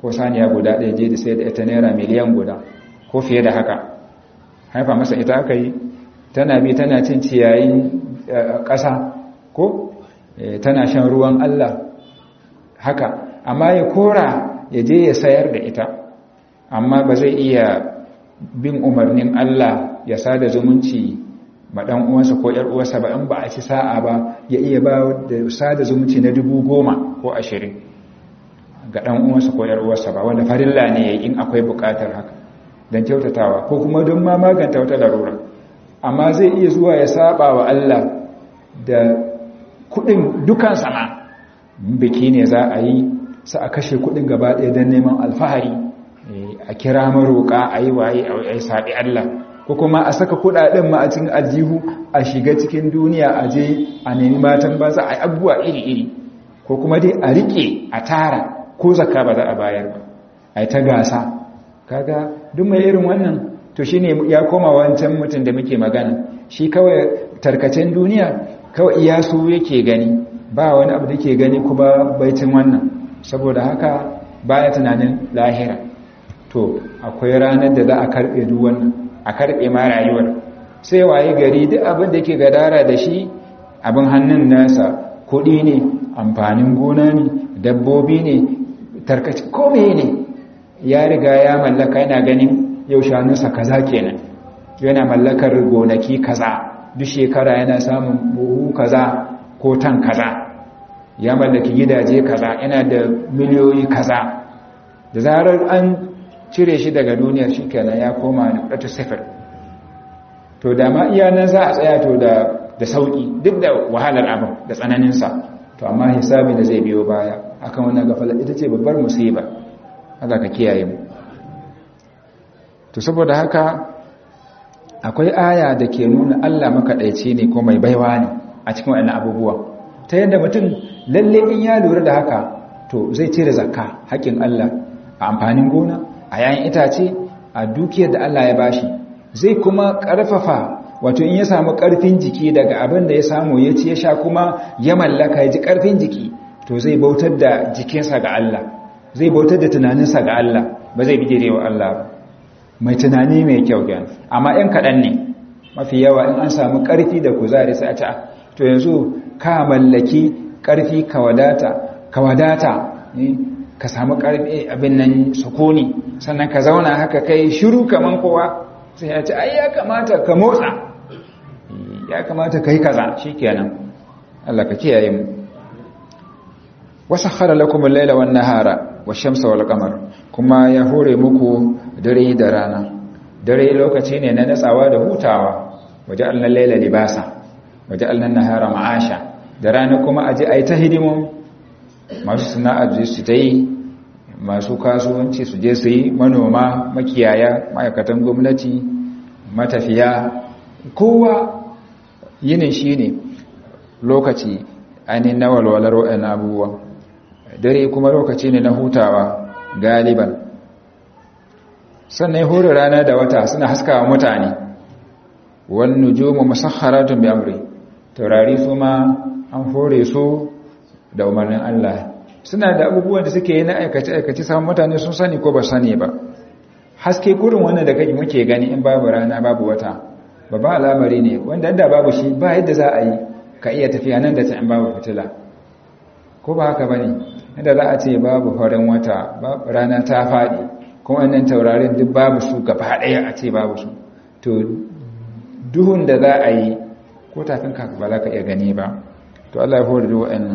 ko saniya guda ɗaya je da sai da ita naira miliyan guda ko fiye da haka haifa masa ita aka yi tana bi tana cin ciyayin ƙasa ko tana shan ruwan Allah haka amma ya kora ya je ya sayar da ita amma ba zai iya bin umarnin Allah ya sada zumunci ma ɗan uwansa ko ‘yar uwarsa ba in ba a ci sa'a ba ya iya ba da sada zumunci na dubu goma ko ashirin ga ɗan uwansa ko ‘yar uwarsa ba wanda farilla ne in akwai buƙatar haka don kyautatawa ko kuma don ma maganta wata larura amma zai iya zuwa ya saba wa Allah da kuɗin dukan sama biki ne za a yi sa a kashe kuɗin gaba ɗaya don neman alfahari a kira maroƙa a yi waye a yi saɓi Allah ko kuma a saka kuɗaɗen ma a cikin aljihu a shiga cikin duniya a je a nemi matan ba za a yi abubuwa iri-iri ko kuma dai a riƙe a tara ko zakka ba za a bayar ba a yi ta gasa kaga duk mai irin wannan to shine ya koma wancan mutum da muke magana shi kawai tarkacen duniya kawai iya su yake gani ba wani abu da ke gani kuma baitin wannan saboda haka baya tunanin lahira to akwai ranar da za a karbe duk wannan a karbe ma rayuwar sai waye gari duk abin da yake gadara da shi abin hannun nasa kuɗi ne amfanin gona ne dabbobi ne tarkaci kome ne ya riga ya mallaka yana ganin yau shanunsa kaza kenan yana mallakar gonaki kaza duk shekara yana samun buhu kaza ko tan kaza ya mallaki gidaje kaza yana da miliyoyi kaza da zarar an cire shi daga duniyar shi kenan ya koma na ɗata sifir to da ma iya nan za a tsaya to da da sauki duk da wahalar abin da tsananinsa to amma hisabi da zai biyo baya akan wannan gafala ita ce babbar musiba Allah ka kiyaye mu to saboda haka akwai aya da ke nuna Allah makaɗaici ne ko mai baiwa ne a cikin wannan abubuwa ta yadda mutum lalle in ya lura da haka to zai cire zakka haƙin Allah a amfanin gona a yayin itace a dukiyar da Allah ya bashi zai kuma ƙarfafa wato in ya samu ƙarfin jiki daga abin da ya samu ya ci ya sha kuma ya mallaka ya ji ƙarfin jiki to zai bautar da jikinsa ga Allah zai bautar da tunaninsa ga Allah ba zai bijire wa Allah ba mai tunani mai kyau gyan amma in kaɗan ne mafi yawa in an samu ƙarfi da kuzari sai a ci to yanzu ka mallaki ƙarfi ka wadata ka wadata ka samu ƙarfi abin nan sukuni sannan ka zauna haka kai shiru kaman kowa sai ya ce ai ya kamata ka motsa ya kamata ka yi kaza shikenan Allah ka kiyaye mu wasakhara lakum al-laila wan-nahara wash-shamsa wal-qamar kuma ya hore muku dare da rana dare lokaci ne na natsawa da hutawa waja'alna al-laila libasa waja'alna an-nahara ma'asha da rana kuma aje ai ta hidimun masu sana'ar su ta yi masu kasuwanci su je su yi manoma makiyaya ma'aikatan gwamnati matafiya kowa yinin shi ne lokaci ainihin na walwalar waɗannan abubuwa dare kuma lokaci ne na hutawa galiban sannan hore rana da wata suna haskawa mutane wani nujumu musakharatun bi amri taurari su ma an hore su da umarnin Allah suna da abubuwan da suke yi na aikace-aikace samun mutane sun sani ko ba sani ba haske kurin wannan da kake muke gani in babu rana babu wata babban al'amari ne wanda da babu shi ba yadda za a yi ka iya tafiya nan da ta in babu fitila ko ba haka bane inda za a ce babu farin wata rana ta faɗi kuma wannan taurarin duk babu su gaba ɗaya a ce babu su to duhun da za a yi ko tafin ka ba za ka iya gani ba to Allah ya hore da wa'annan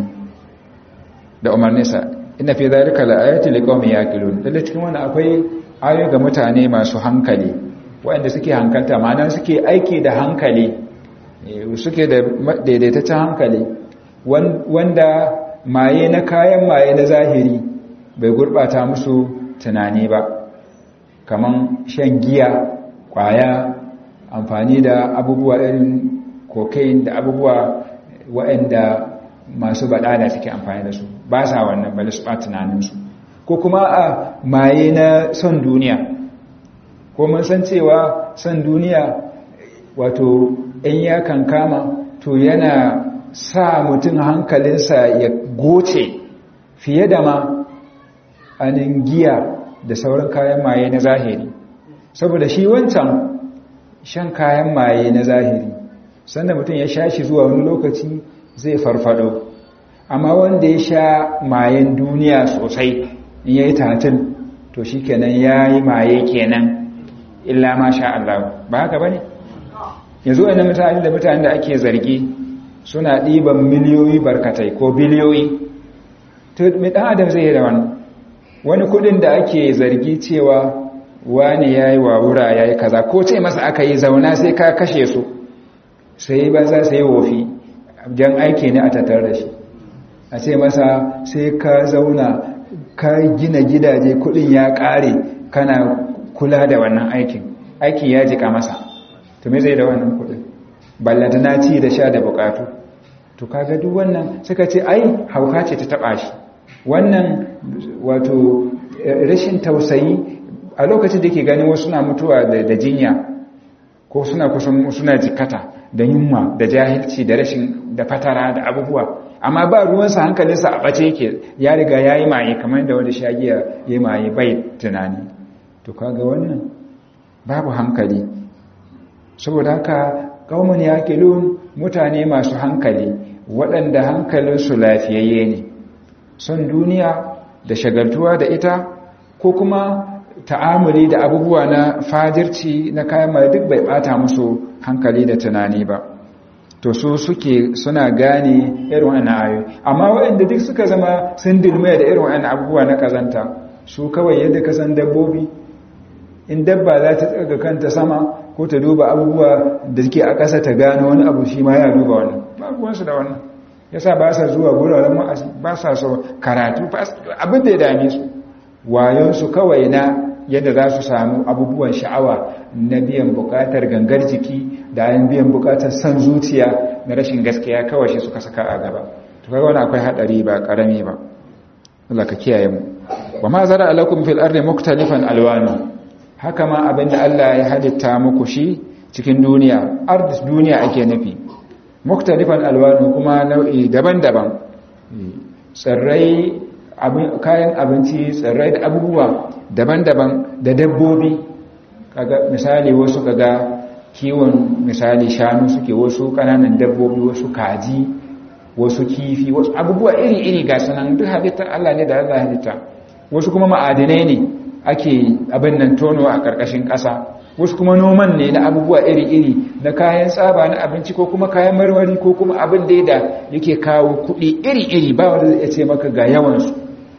da umarninsa ina fi zalika la'ayati liqaumin yaqilun lalle cikin wannan akwai ayoyi ga mutane masu hankali waɗanda suke hankalta ma'ana suke aiki da hankali suke da daidaitaccen hankali wanda maye na kayan maye na zahiri bai gurbata musu tunani ba kaman shan giya kwaya amfani da abubuwa irin cocaine da abubuwa waɗanda masu baɗada suke amfani da su ba sa wannan bali su ɓata tunaninsu ko kuma a maye na son duniya ko mun san cewa son duniya wato in ya kankama to yana sa mutum hankalinsa ya goce fiye da ma anin giya da sauran kayan maye na zahiri saboda shi wancan shan kayan maye na zahiri sannan mutum ya sha shi zuwa wani lokaci zai farfado amma wanda ya sha mayen duniya sosai in ya yi tatil to shi kenan ya yi maye kenan illa ma sha Allah ba haka ba ne yanzu wani mutane da mutane da ake zargi suna ɗiban miliyoyi barkatai ko biliyoyi to mai ɗan adam zai yi da wani wani kudin da ake zargi cewa wani ya yi wawura ya yi kaza ko ce masa aka yi zauna sai ka kashe su sai ba za su yi wofi jan aiki ne a tattar da shi a ce masa sai ka zauna ka gina gidaje kudin ya kare kana kula da wannan aikin aiki ya jika masa to me zai da wannan kudin ballanta na ci da sha da bukatu to kaga duk wannan suka ce ai hauka ce ta taba shi wannan wato rashin tausayi a lokacin da ke ganin wasu na mutuwa da jinya ko suna kusan suna jikata da yunwa da jahilci da rashin da fatara da abubuwa amma ba ruwansa hankalinsa a bace yake ya riga ya yi maye kamar da wanda shagiya ya yi maye bai tunani to kaga wannan babu hankali saboda haka kaumun ya mutane masu hankali waɗanda hankalinsu lafiyayye ne son duniya da shagaltuwa da ita ko kuma ta'amuli da abubuwa na fajirci na kayan mai duk bai bata musu hankali da tunani ba to su suke suna gane irin wannan ayoyi amma waɗanda duk suka zama sun dilmaya da irin wannan abubuwa na kazanta su kawai yadda ka san dabbobi in dabba za ta tsaga kanta sama ko ta duba abubuwa da suke a ƙasa ta gano wani abu shi ma ya duba wannan ba ruwansu da wannan yasa ba sa zuwa guraren ma'azi ba sa so karatu abin da ya dame su wayonsu kawai na yadda za su samu abubuwan sha'awa na biyan bukatar gangar jiki da ayin biyan bukatar san zuciya na rashin gaskiya kawai shi suka saka a gaba to kaga wani akwai hadari ba karami ba Allah ka kiyaye mu wa ma zara alakum fil ardi muktalifan alwanu haka ma abinda Allah ya halitta muku shi cikin duniya ardis duniya ake nufi muktalifan alwanu kuma nau'i daban-daban tsirrai kayan abinci tsirrai da abubuwa daban-daban da dabbobi kaga misali wasu kaga kiwon misali shanu suke wasu kananan dabbobi wasu kaji wasu kifi wasu abubuwa iri-iri ga sanan duk halittar Allah ne da Allah halitta wasu kuma ma'adinai ne ake abin nan tono a ƙarƙashin ƙasa wasu kuma noman ne na abubuwa iri-iri na kayan tsaba na abinci ko kuma kayan marmari ko kuma abin da da yake kawo kuɗi iri-iri ba wanda zai ce maka ga yawansu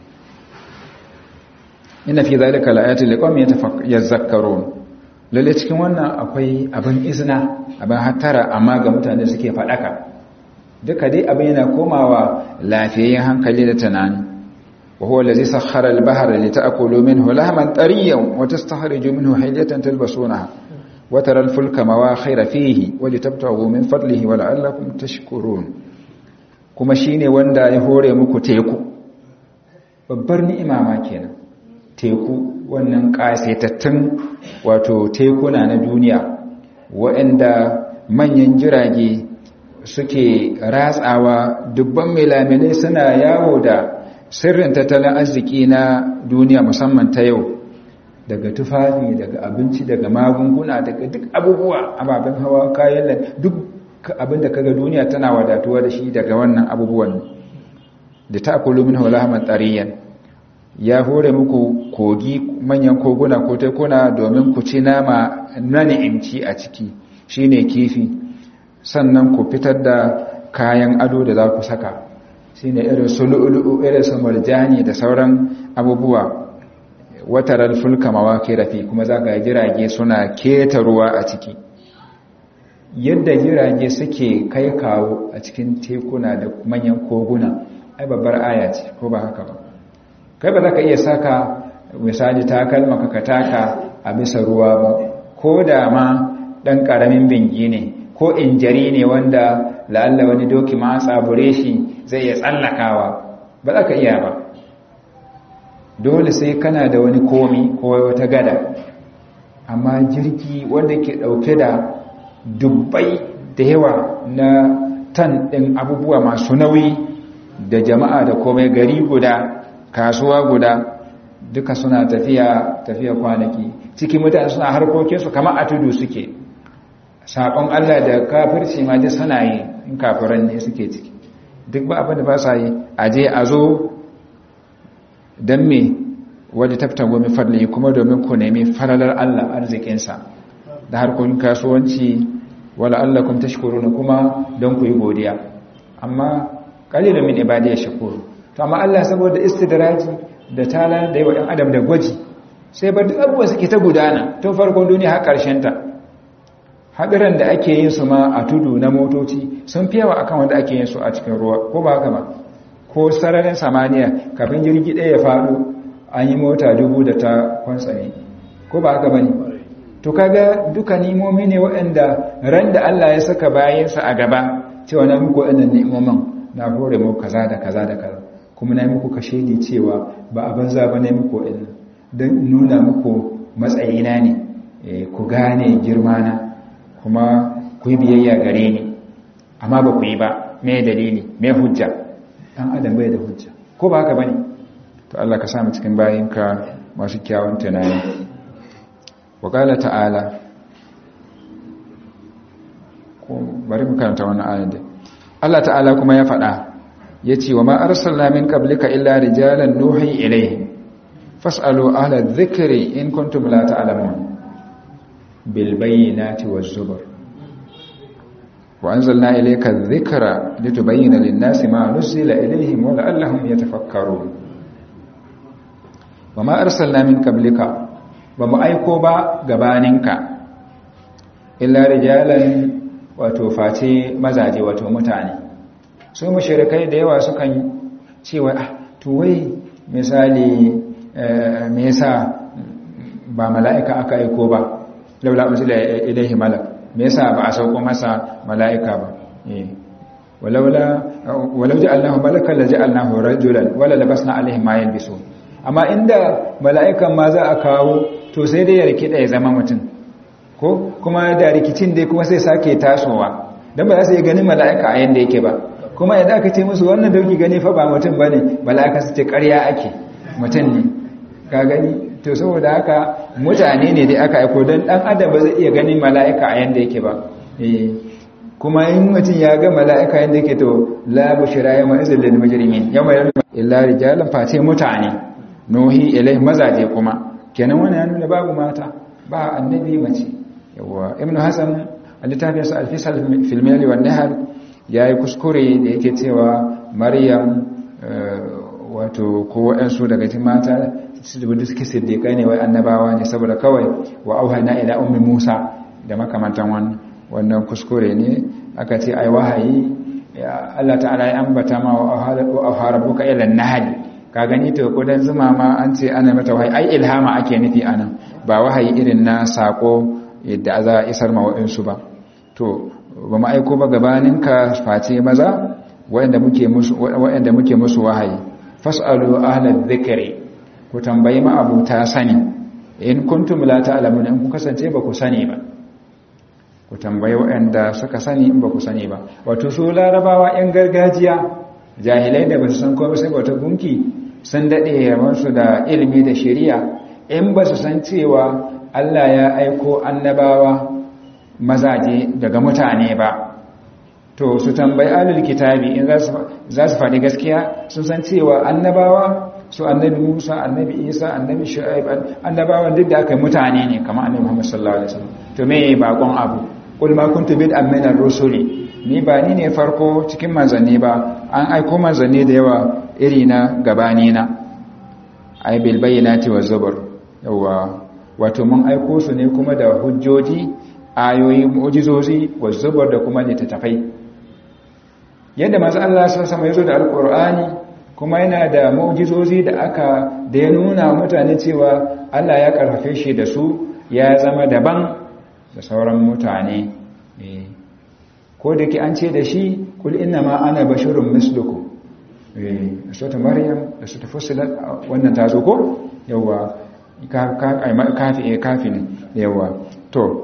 ina fi zalika la'ayatin liqawmin yatafakkarun lalle cikin wannan akwai abin izina abin hattara amma ga mutane suke fadaka duka dai abin yana komawa lafiyayyen hankali da tunani wa huwa allazi sakhkhara al-bahra lita'kulu minhu lahman tariyan wa tastahriju minhu hilyatan talbasunaha wa tara al-fulka mawakhira fihi wa litabtaghu min fadlihi wa la'allakum tashkurun kuma shine wanda ya hore muku teku babbar ni'ima ma kenan teku wannan ƙasaitattun wato tekuna na duniya waɗanda manyan jirage suke ratsawa dubban milamilai suna yawo da sirrin tattalin arziki na duniya musamman ta yau daga tufafi daga abinci daga magunguna daga duk abubuwa ababen hawa kayan duk abin da kaga duniya tana wadatuwa da shi daga wannan abubuwan da ta akulu min hulaman tsariyan ya hore muku kogi manyan koguna ko tekuna domin ku ci nama na ni'imci a ciki shine kifi sannan ku fitar da kayan ado da za ku saka shine irin su lu'lu'u irin su murjani da sauran abubuwa wataral fulka mawaqira fi kuma zaka jirage suna keta ruwa a ciki yadda jirage suke kai kawo a cikin tekuna da manyan koguna ai babbar aya ce ko ba haka ba kai ba za ka iya saka misali takalma ka taka a bisa ruwa ba ko da ma ɗan ƙaramin bingi ne ko injari ne wanda la'alla wani doki ma tsabure shi zai iya tsallakawa ba za ka iya ba dole sai kana da wani komi ko wata gada amma jirgi wanda ke ɗauke da dubbai da yawa na tan ɗin abubuwa masu nauyi da jama'a da komai gari guda kasuwa guda duka suna tafiya tafiya kwanaki cikin mutane suna harkokinsu kamar a tudu suke saƙon Allah da kafirci ma ji suna yi in kafiran ne suke ciki duk ba abin da ba sa yi a je a zo don me waje tafta gomi fadli kuma domin ku nemi falalar Allah arzikinsa da harkokin kasuwanci wala Allah kun tashkuruna kuma don ku yi godiya amma qalilun min ibadiy shakur to amma Allah saboda istidraji da tala da yawa ɗan adam da gwaji sai bar duk abubuwa suke ta gudana tun farkon duniya har ƙarshen ta hadiran da ake yin su ma a tudu na motoci sun fi yawa akan wanda ake yin su a cikin ruwa ko ba haka ba ko sararin samaniya kafin jirgi ɗaya ya faɗo an yi mota dubu da ta kwantsane ko ba haka ba ne to kaga duka nimomi ne waɗanda ran da Allah ya saka bayansa a gaba cewa na muku waɗannan ni'imomin na hore muku kaza da kaza da kaza kuma na yi muku kashe ni cewa ba a banza ba na muku waɗannan don nuna muku matsayina ne ku gane girmana kuma ku yi biyayya gare ni amma ba ku yi ba me dalili me hujja ɗan adam bai da hujja ko ba haka ba ne to Allah ka samu cikin bayinka masu kyawun tunani waƙala ta'ala ko bari mu karanta wannan ayan dai Allah ta'ala kuma ya faɗa yace wa ma arsalna min qablika illa rijalan nuhi ilayhim fas'alu ahla dhikri in kuntum la ta'lamun bil bayyinati waz zubur wa anzalna ilayka adh-dhikra litubayyana lin-nasi ma nuzila ilayhim wa la'allahum yatafakkarun wa ma arsalna min qablika ba mu aiko ba gabaninka illa rijalan wato face mazaje wato mutane su mushrikai da yawa sukan cewa ah to wai misali me yasa ba mala'ika aka aiko ba laula unzila ilayhi malak me yasa ba a sauko masa mala'ika ba eh walaula walau ja'alnahu malakan la ja'alnahu rajulan wala labasna alaihim ma yalbisun amma inda mala'ikan ma za a kawo to sai dai ya rikida ya zama mutum ko kuma da rikicin dai kuma sai sake tasowa don ba za su yi ganin mala'ika a yadda yake ba kuma yadda aka ce musu wannan dauki gani fa ba mutum ba ne mala'ika su ce karya ake mutum ne ka gani to saboda haka mutane ne dai aka aiko don dan adam ba zai iya ganin mala'ika a yadda yake ba kuma in mutum ya ga mala'ika yadda yake to la bushra yawma izil lil mujrimin yawma illa rijalan fate mutane nuhi ilai mazaje kuma kenan wani ya nuna babu mata ba annabi mace yawa ibn hasan a littafin sa alfisal filmiyali wa nahar ya yi kuskure da yake cewa maryam wato ko waɗansu daga cikin mata da suke siddiƙa ne wai annabawa ne saboda kawai wa auhana ila ummi musa da makamantan wannan wannan kuskure ne aka ce ai wahayi Allah ta'ala ya ambata ma wa auharabuka ila nahli ka gani to kudan zuma ma an ce ana mata wahayi ai ilhama ake nufi anan ba wahayi irin na sako yadda za a isar ma wa'insu ba to ba mu aiko ba gabaninka face maza waɗanda muke musu waɗanda muke musu wahayi fas'alu ahla dhikri ku tambayi ma abuta sani in kuntum la ta'lamun in ku kasance ba ku sani ba ku tambayi waɗanda suka sani in ba ku sani ba wato su larabawa yan gargajiya jahilai da ba su san komai sai bauta gunki sun daɗe yawansu da ilimi da shari'a in ba su san cewa Allah ya aiko annabawa mazaje daga mutane ba to su tambayi alul kitabi in za su faɗi gaskiya sun san cewa annabawa su annabi Musa annabi Isa annabi Shu'aib annabawan duk da aka yi mutane ne kamar annabi Muhammad sallallahu alaihi wasallam to me bakon abu qul ma kuntu bid'an min ar-rusuli ni ba ni ne farko cikin manzanni ba an aiko manzanni da yawa iri na gabani na ay bil bayyinati waz zubur yawa wato mun aiko su ne kuma da hujjoji ayoyi mu'jizozi waz zubur da kuma littattafai yadda manzo Allah sallallahu alaihi wasallam da alqur'ani kuma yana da mu'jizozi da aka da ya nuna mutane cewa Allah ya karfafe shi da su ya zama daban da sauran mutane eh ko da ke an ce da shi kul inna ma ana bashirun misluku da sota maryam da sota fusilat wannan ta zo ko yawa kafi kafi ne yawa to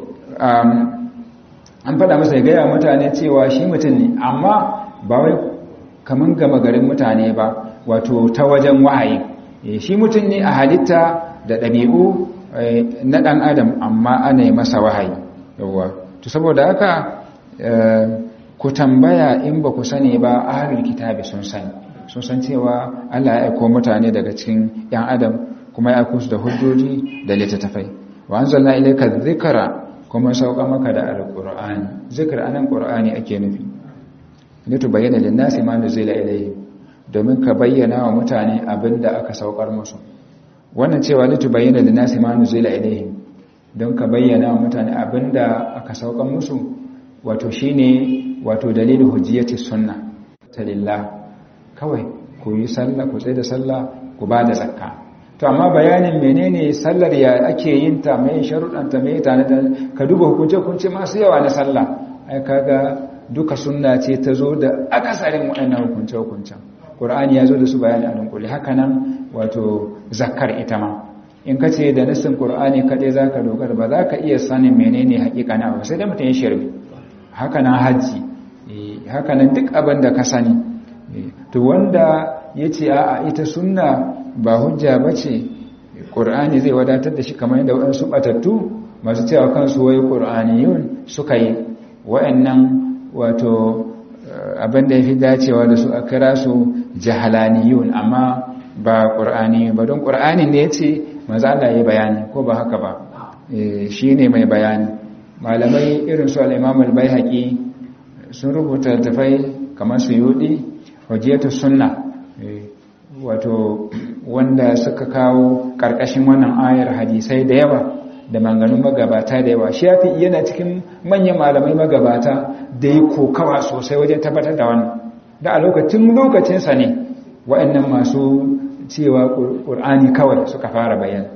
an faɗa masa ya gaya mutane cewa shi mutum ne amma ba wai kaman gama garin mutane ba wato ta wajen wahayi shi mutum ne a halitta da ɗabi'u na ɗan adam amma ana yi masa wahayi yawwa to saboda haka ku tambaya in ba ku sani ba ahlul kitabi sun sani sun san cewa Allah ya aiko mutane daga cikin ‘yan adam kuma ya aiko su da hujjoji da littattafai wa an zalla ilaika zikara kuma sauka maka da alƙur'ani zikir anan ƙur'ani ake nufi litu bayyana linnasi ma nuzila ilayhi domin ka bayyana wa mutane abin da aka saukar musu wannan cewa litu bayyana linnasi ma nuzila ilayhi don ka bayyana wa mutane abin da aka saukar musu wato shine wato dalilin hujjiyati sunna ta lillah kawai ku yi sallah ku tsaye da sallah ku ba da zakka to amma bayanin menene sallar ya ake yin ta mai sharuɗanta mai ta ka duba hukunce hukunce masu yawa na sallah ai kaga duka sunna ce ta zo da akasarin waɗannan hukunce hukuncen qur'ani ya zo da su bayani a dunkule haka nan wato zakkar ita ma in ka ce da nassin qur'ani kaɗai zaka dogara ba za ka iya sanin menene haƙiƙa na ba sai da mutum ya shirme haka nan hajji haka nan duk abin da ka sani to wanda ya ce a ita sunna ba hujja ba ce ƙur'ani zai wadatar da shi kamar yadda waɗansu ɓatattu masu cewa kansu wai ƙur'aniyun suka yi wa'annan wato abin da ya fi dacewa da su a kira su jahalaniyun amma ba ƙur'ani ba don ƙur'ani ne ya ce maza Allah ya bayani ko ba haka ba shi ne mai bayani malamai irin su al'imamul bai haƙi sun rubuta tafai kamar su yudi hujjiyatu sunna wato wanda suka kawo karkashin wannan ayar hadisai da yawa da manganun magabata da yawa shafi yana cikin manyan malamai magabata da yi kokawa sosai wajen tabbatar da wannan da a lokacin lokacinsa ne wa'annan masu cewa ƙur'ani kawai suka fara bayan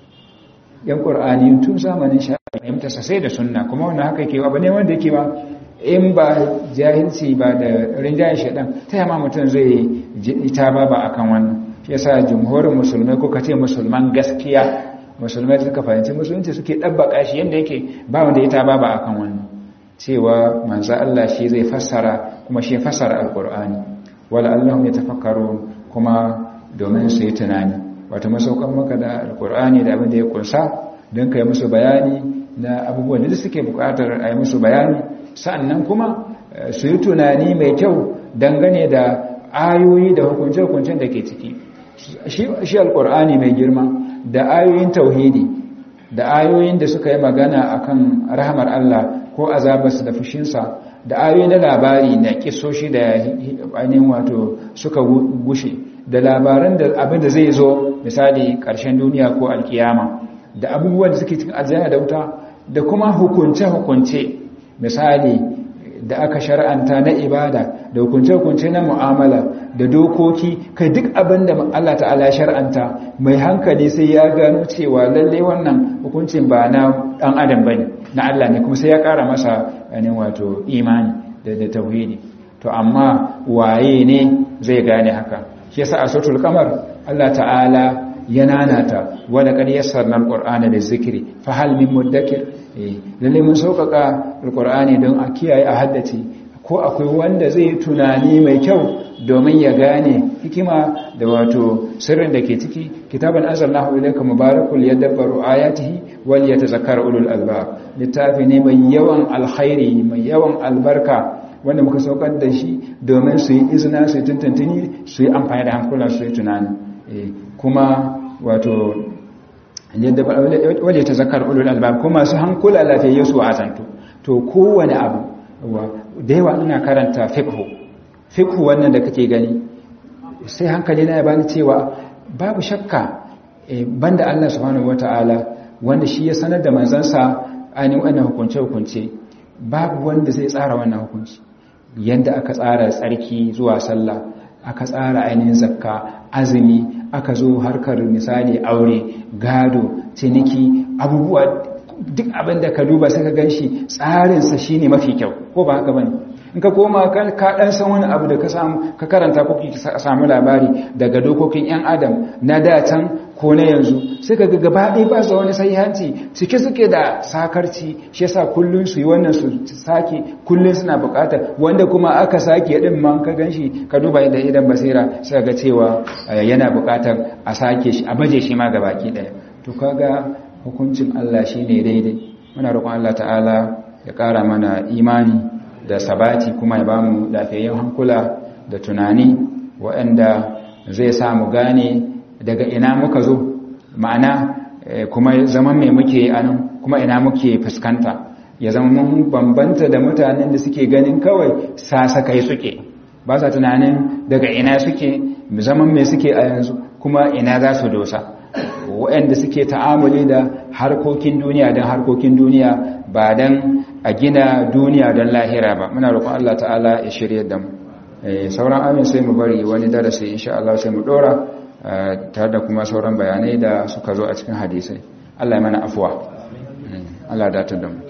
yan ƙur'ani tun zamanin shafi fahimtarsa sai da sunna kuma wannan haka ke abu ne wanda yake ba in ba jahilci ba da rinjayen shaɗan ta yamma mutum zai ita ba ba akan wannan shi yasa jumhurin musulmai ko kace musulman gaskiya musulmai suka fahimci musulunci suke ɗabbaka shi yadda yake ba wanda ita ba ba akan wannan cewa manzo Allah shi zai fassara kuma shi fassara alqur'ani wala allahum yatafakkarun kuma domin su yi tunani wato masaukan maka da alqur'ani da abin da ya kunsa don kai musu bayani na abubuwan da suke bukatar a yi musu bayani sa'annan kuma su yi tunani mai kyau dangane da ayoyi da hukunce-hukuncen da ke ciki shi alkur'ani mai girma da ayoyin tauhidi da ayoyin da suka yi magana akan rahamar Allah ko azabarsa da fushinsa da ayoyi na labari na kisoshi da ainihin wato suka gushe da labaran da abin da zai zo misali ƙarshen duniya ko alkiyama da abubuwan da suke cikin aljanna da wuta da kuma hukunce-hukunce misali da aka shar'anta na ibada da hukunce-hukunce na mu'amala da dokoki kai duk abin da Allah ta'ala shar'anta mai hankali sai ya gano cewa lalle wannan hukuncin ba na dan adam bane na Allah ne kuma sai ya kara masa ne wato imani da da tauhidi to amma waye ne zai gane haka shi yasa a suratul qamar Allah ta'ala ya nanata wala qad yassarna alqur'ana lizikri fa hal min mudakkir lalle mun sauƙaƙa alƙur'ani don a kiyaye a haddace ko akwai wanda zai tunani mai kyau domin ya gane hikima da wato sirrin da ke ciki kitaban anzalnahu ilayka mubarakul yadabbaru ayatihi wal yatazakkara ulul albab littafi ne mai yawan alkhairi mai yawan albarka wanda muka saukar da shi domin su yi izina su yi tuntuntuni su yi amfani da hankulan su yi tunani kuma wato waje ta zakar ulul albab kuma su hankula lafiyayye su azantu to kowane abu da yawa ina karanta fiqh fiqh wannan da kake gani sai hankali na ya bani cewa babu shakka banda Allah subhanahu wataala wanda shi ya sanar da manzansa ainihin wannan hukunce hukunce babu wanda zai tsara wannan hukunci yadda aka tsara tsarki zuwa sallah aka tsara ainihin zakka azumi aka zo harkar misali aure gado ciniki abubuwa duk abin da ka duba sai ka gan shi tsarinsa shi ne mafi kyau ko ba haka bane in ka koma ka ɗan san wani abu da ka samu ka karanta ko ka samu labari daga dokokin 'yan adam na datan ko na yanzu sai ka ga gaba ɗaya ba su wani sahihanci cike suke da sakarci shi yasa kullun su yi wannan su sake kullun suna buƙatar wanda kuma aka sake din man ka ganshi ka duba inda idan basira sai ga cewa yana buƙatar a sake shi a baje shi ma gabaki daya to kaga hukuncin Allah shine daidai muna roƙon Allah ta'ala ya ƙara mana imani da sabati kuma ya bamu lafiyayyen hankula da tunani waɗanda zai sa mu gane daga ina muka zo ma'ana kuma zaman mai muke anan kuma ina muke fuskanta ya zama mun bambanta da mutanen da suke ganin kawai sasakai suke ba sa tunanin daga ina suke zaman mai suke a yanzu kuma ina za su dosa waɗanda suke ta'amuli da harkokin duniya don harkokin duniya ba don a gina duniya don lahira ba muna roƙon Allah ta'ala ya shirya da mu sauran amin sai mu bari wani darasi insha Allah sai mu dora tare da kuma sauran bayanai da suka zo a cikin hadisai Allah ya mana afuwa Allah ya datar da mu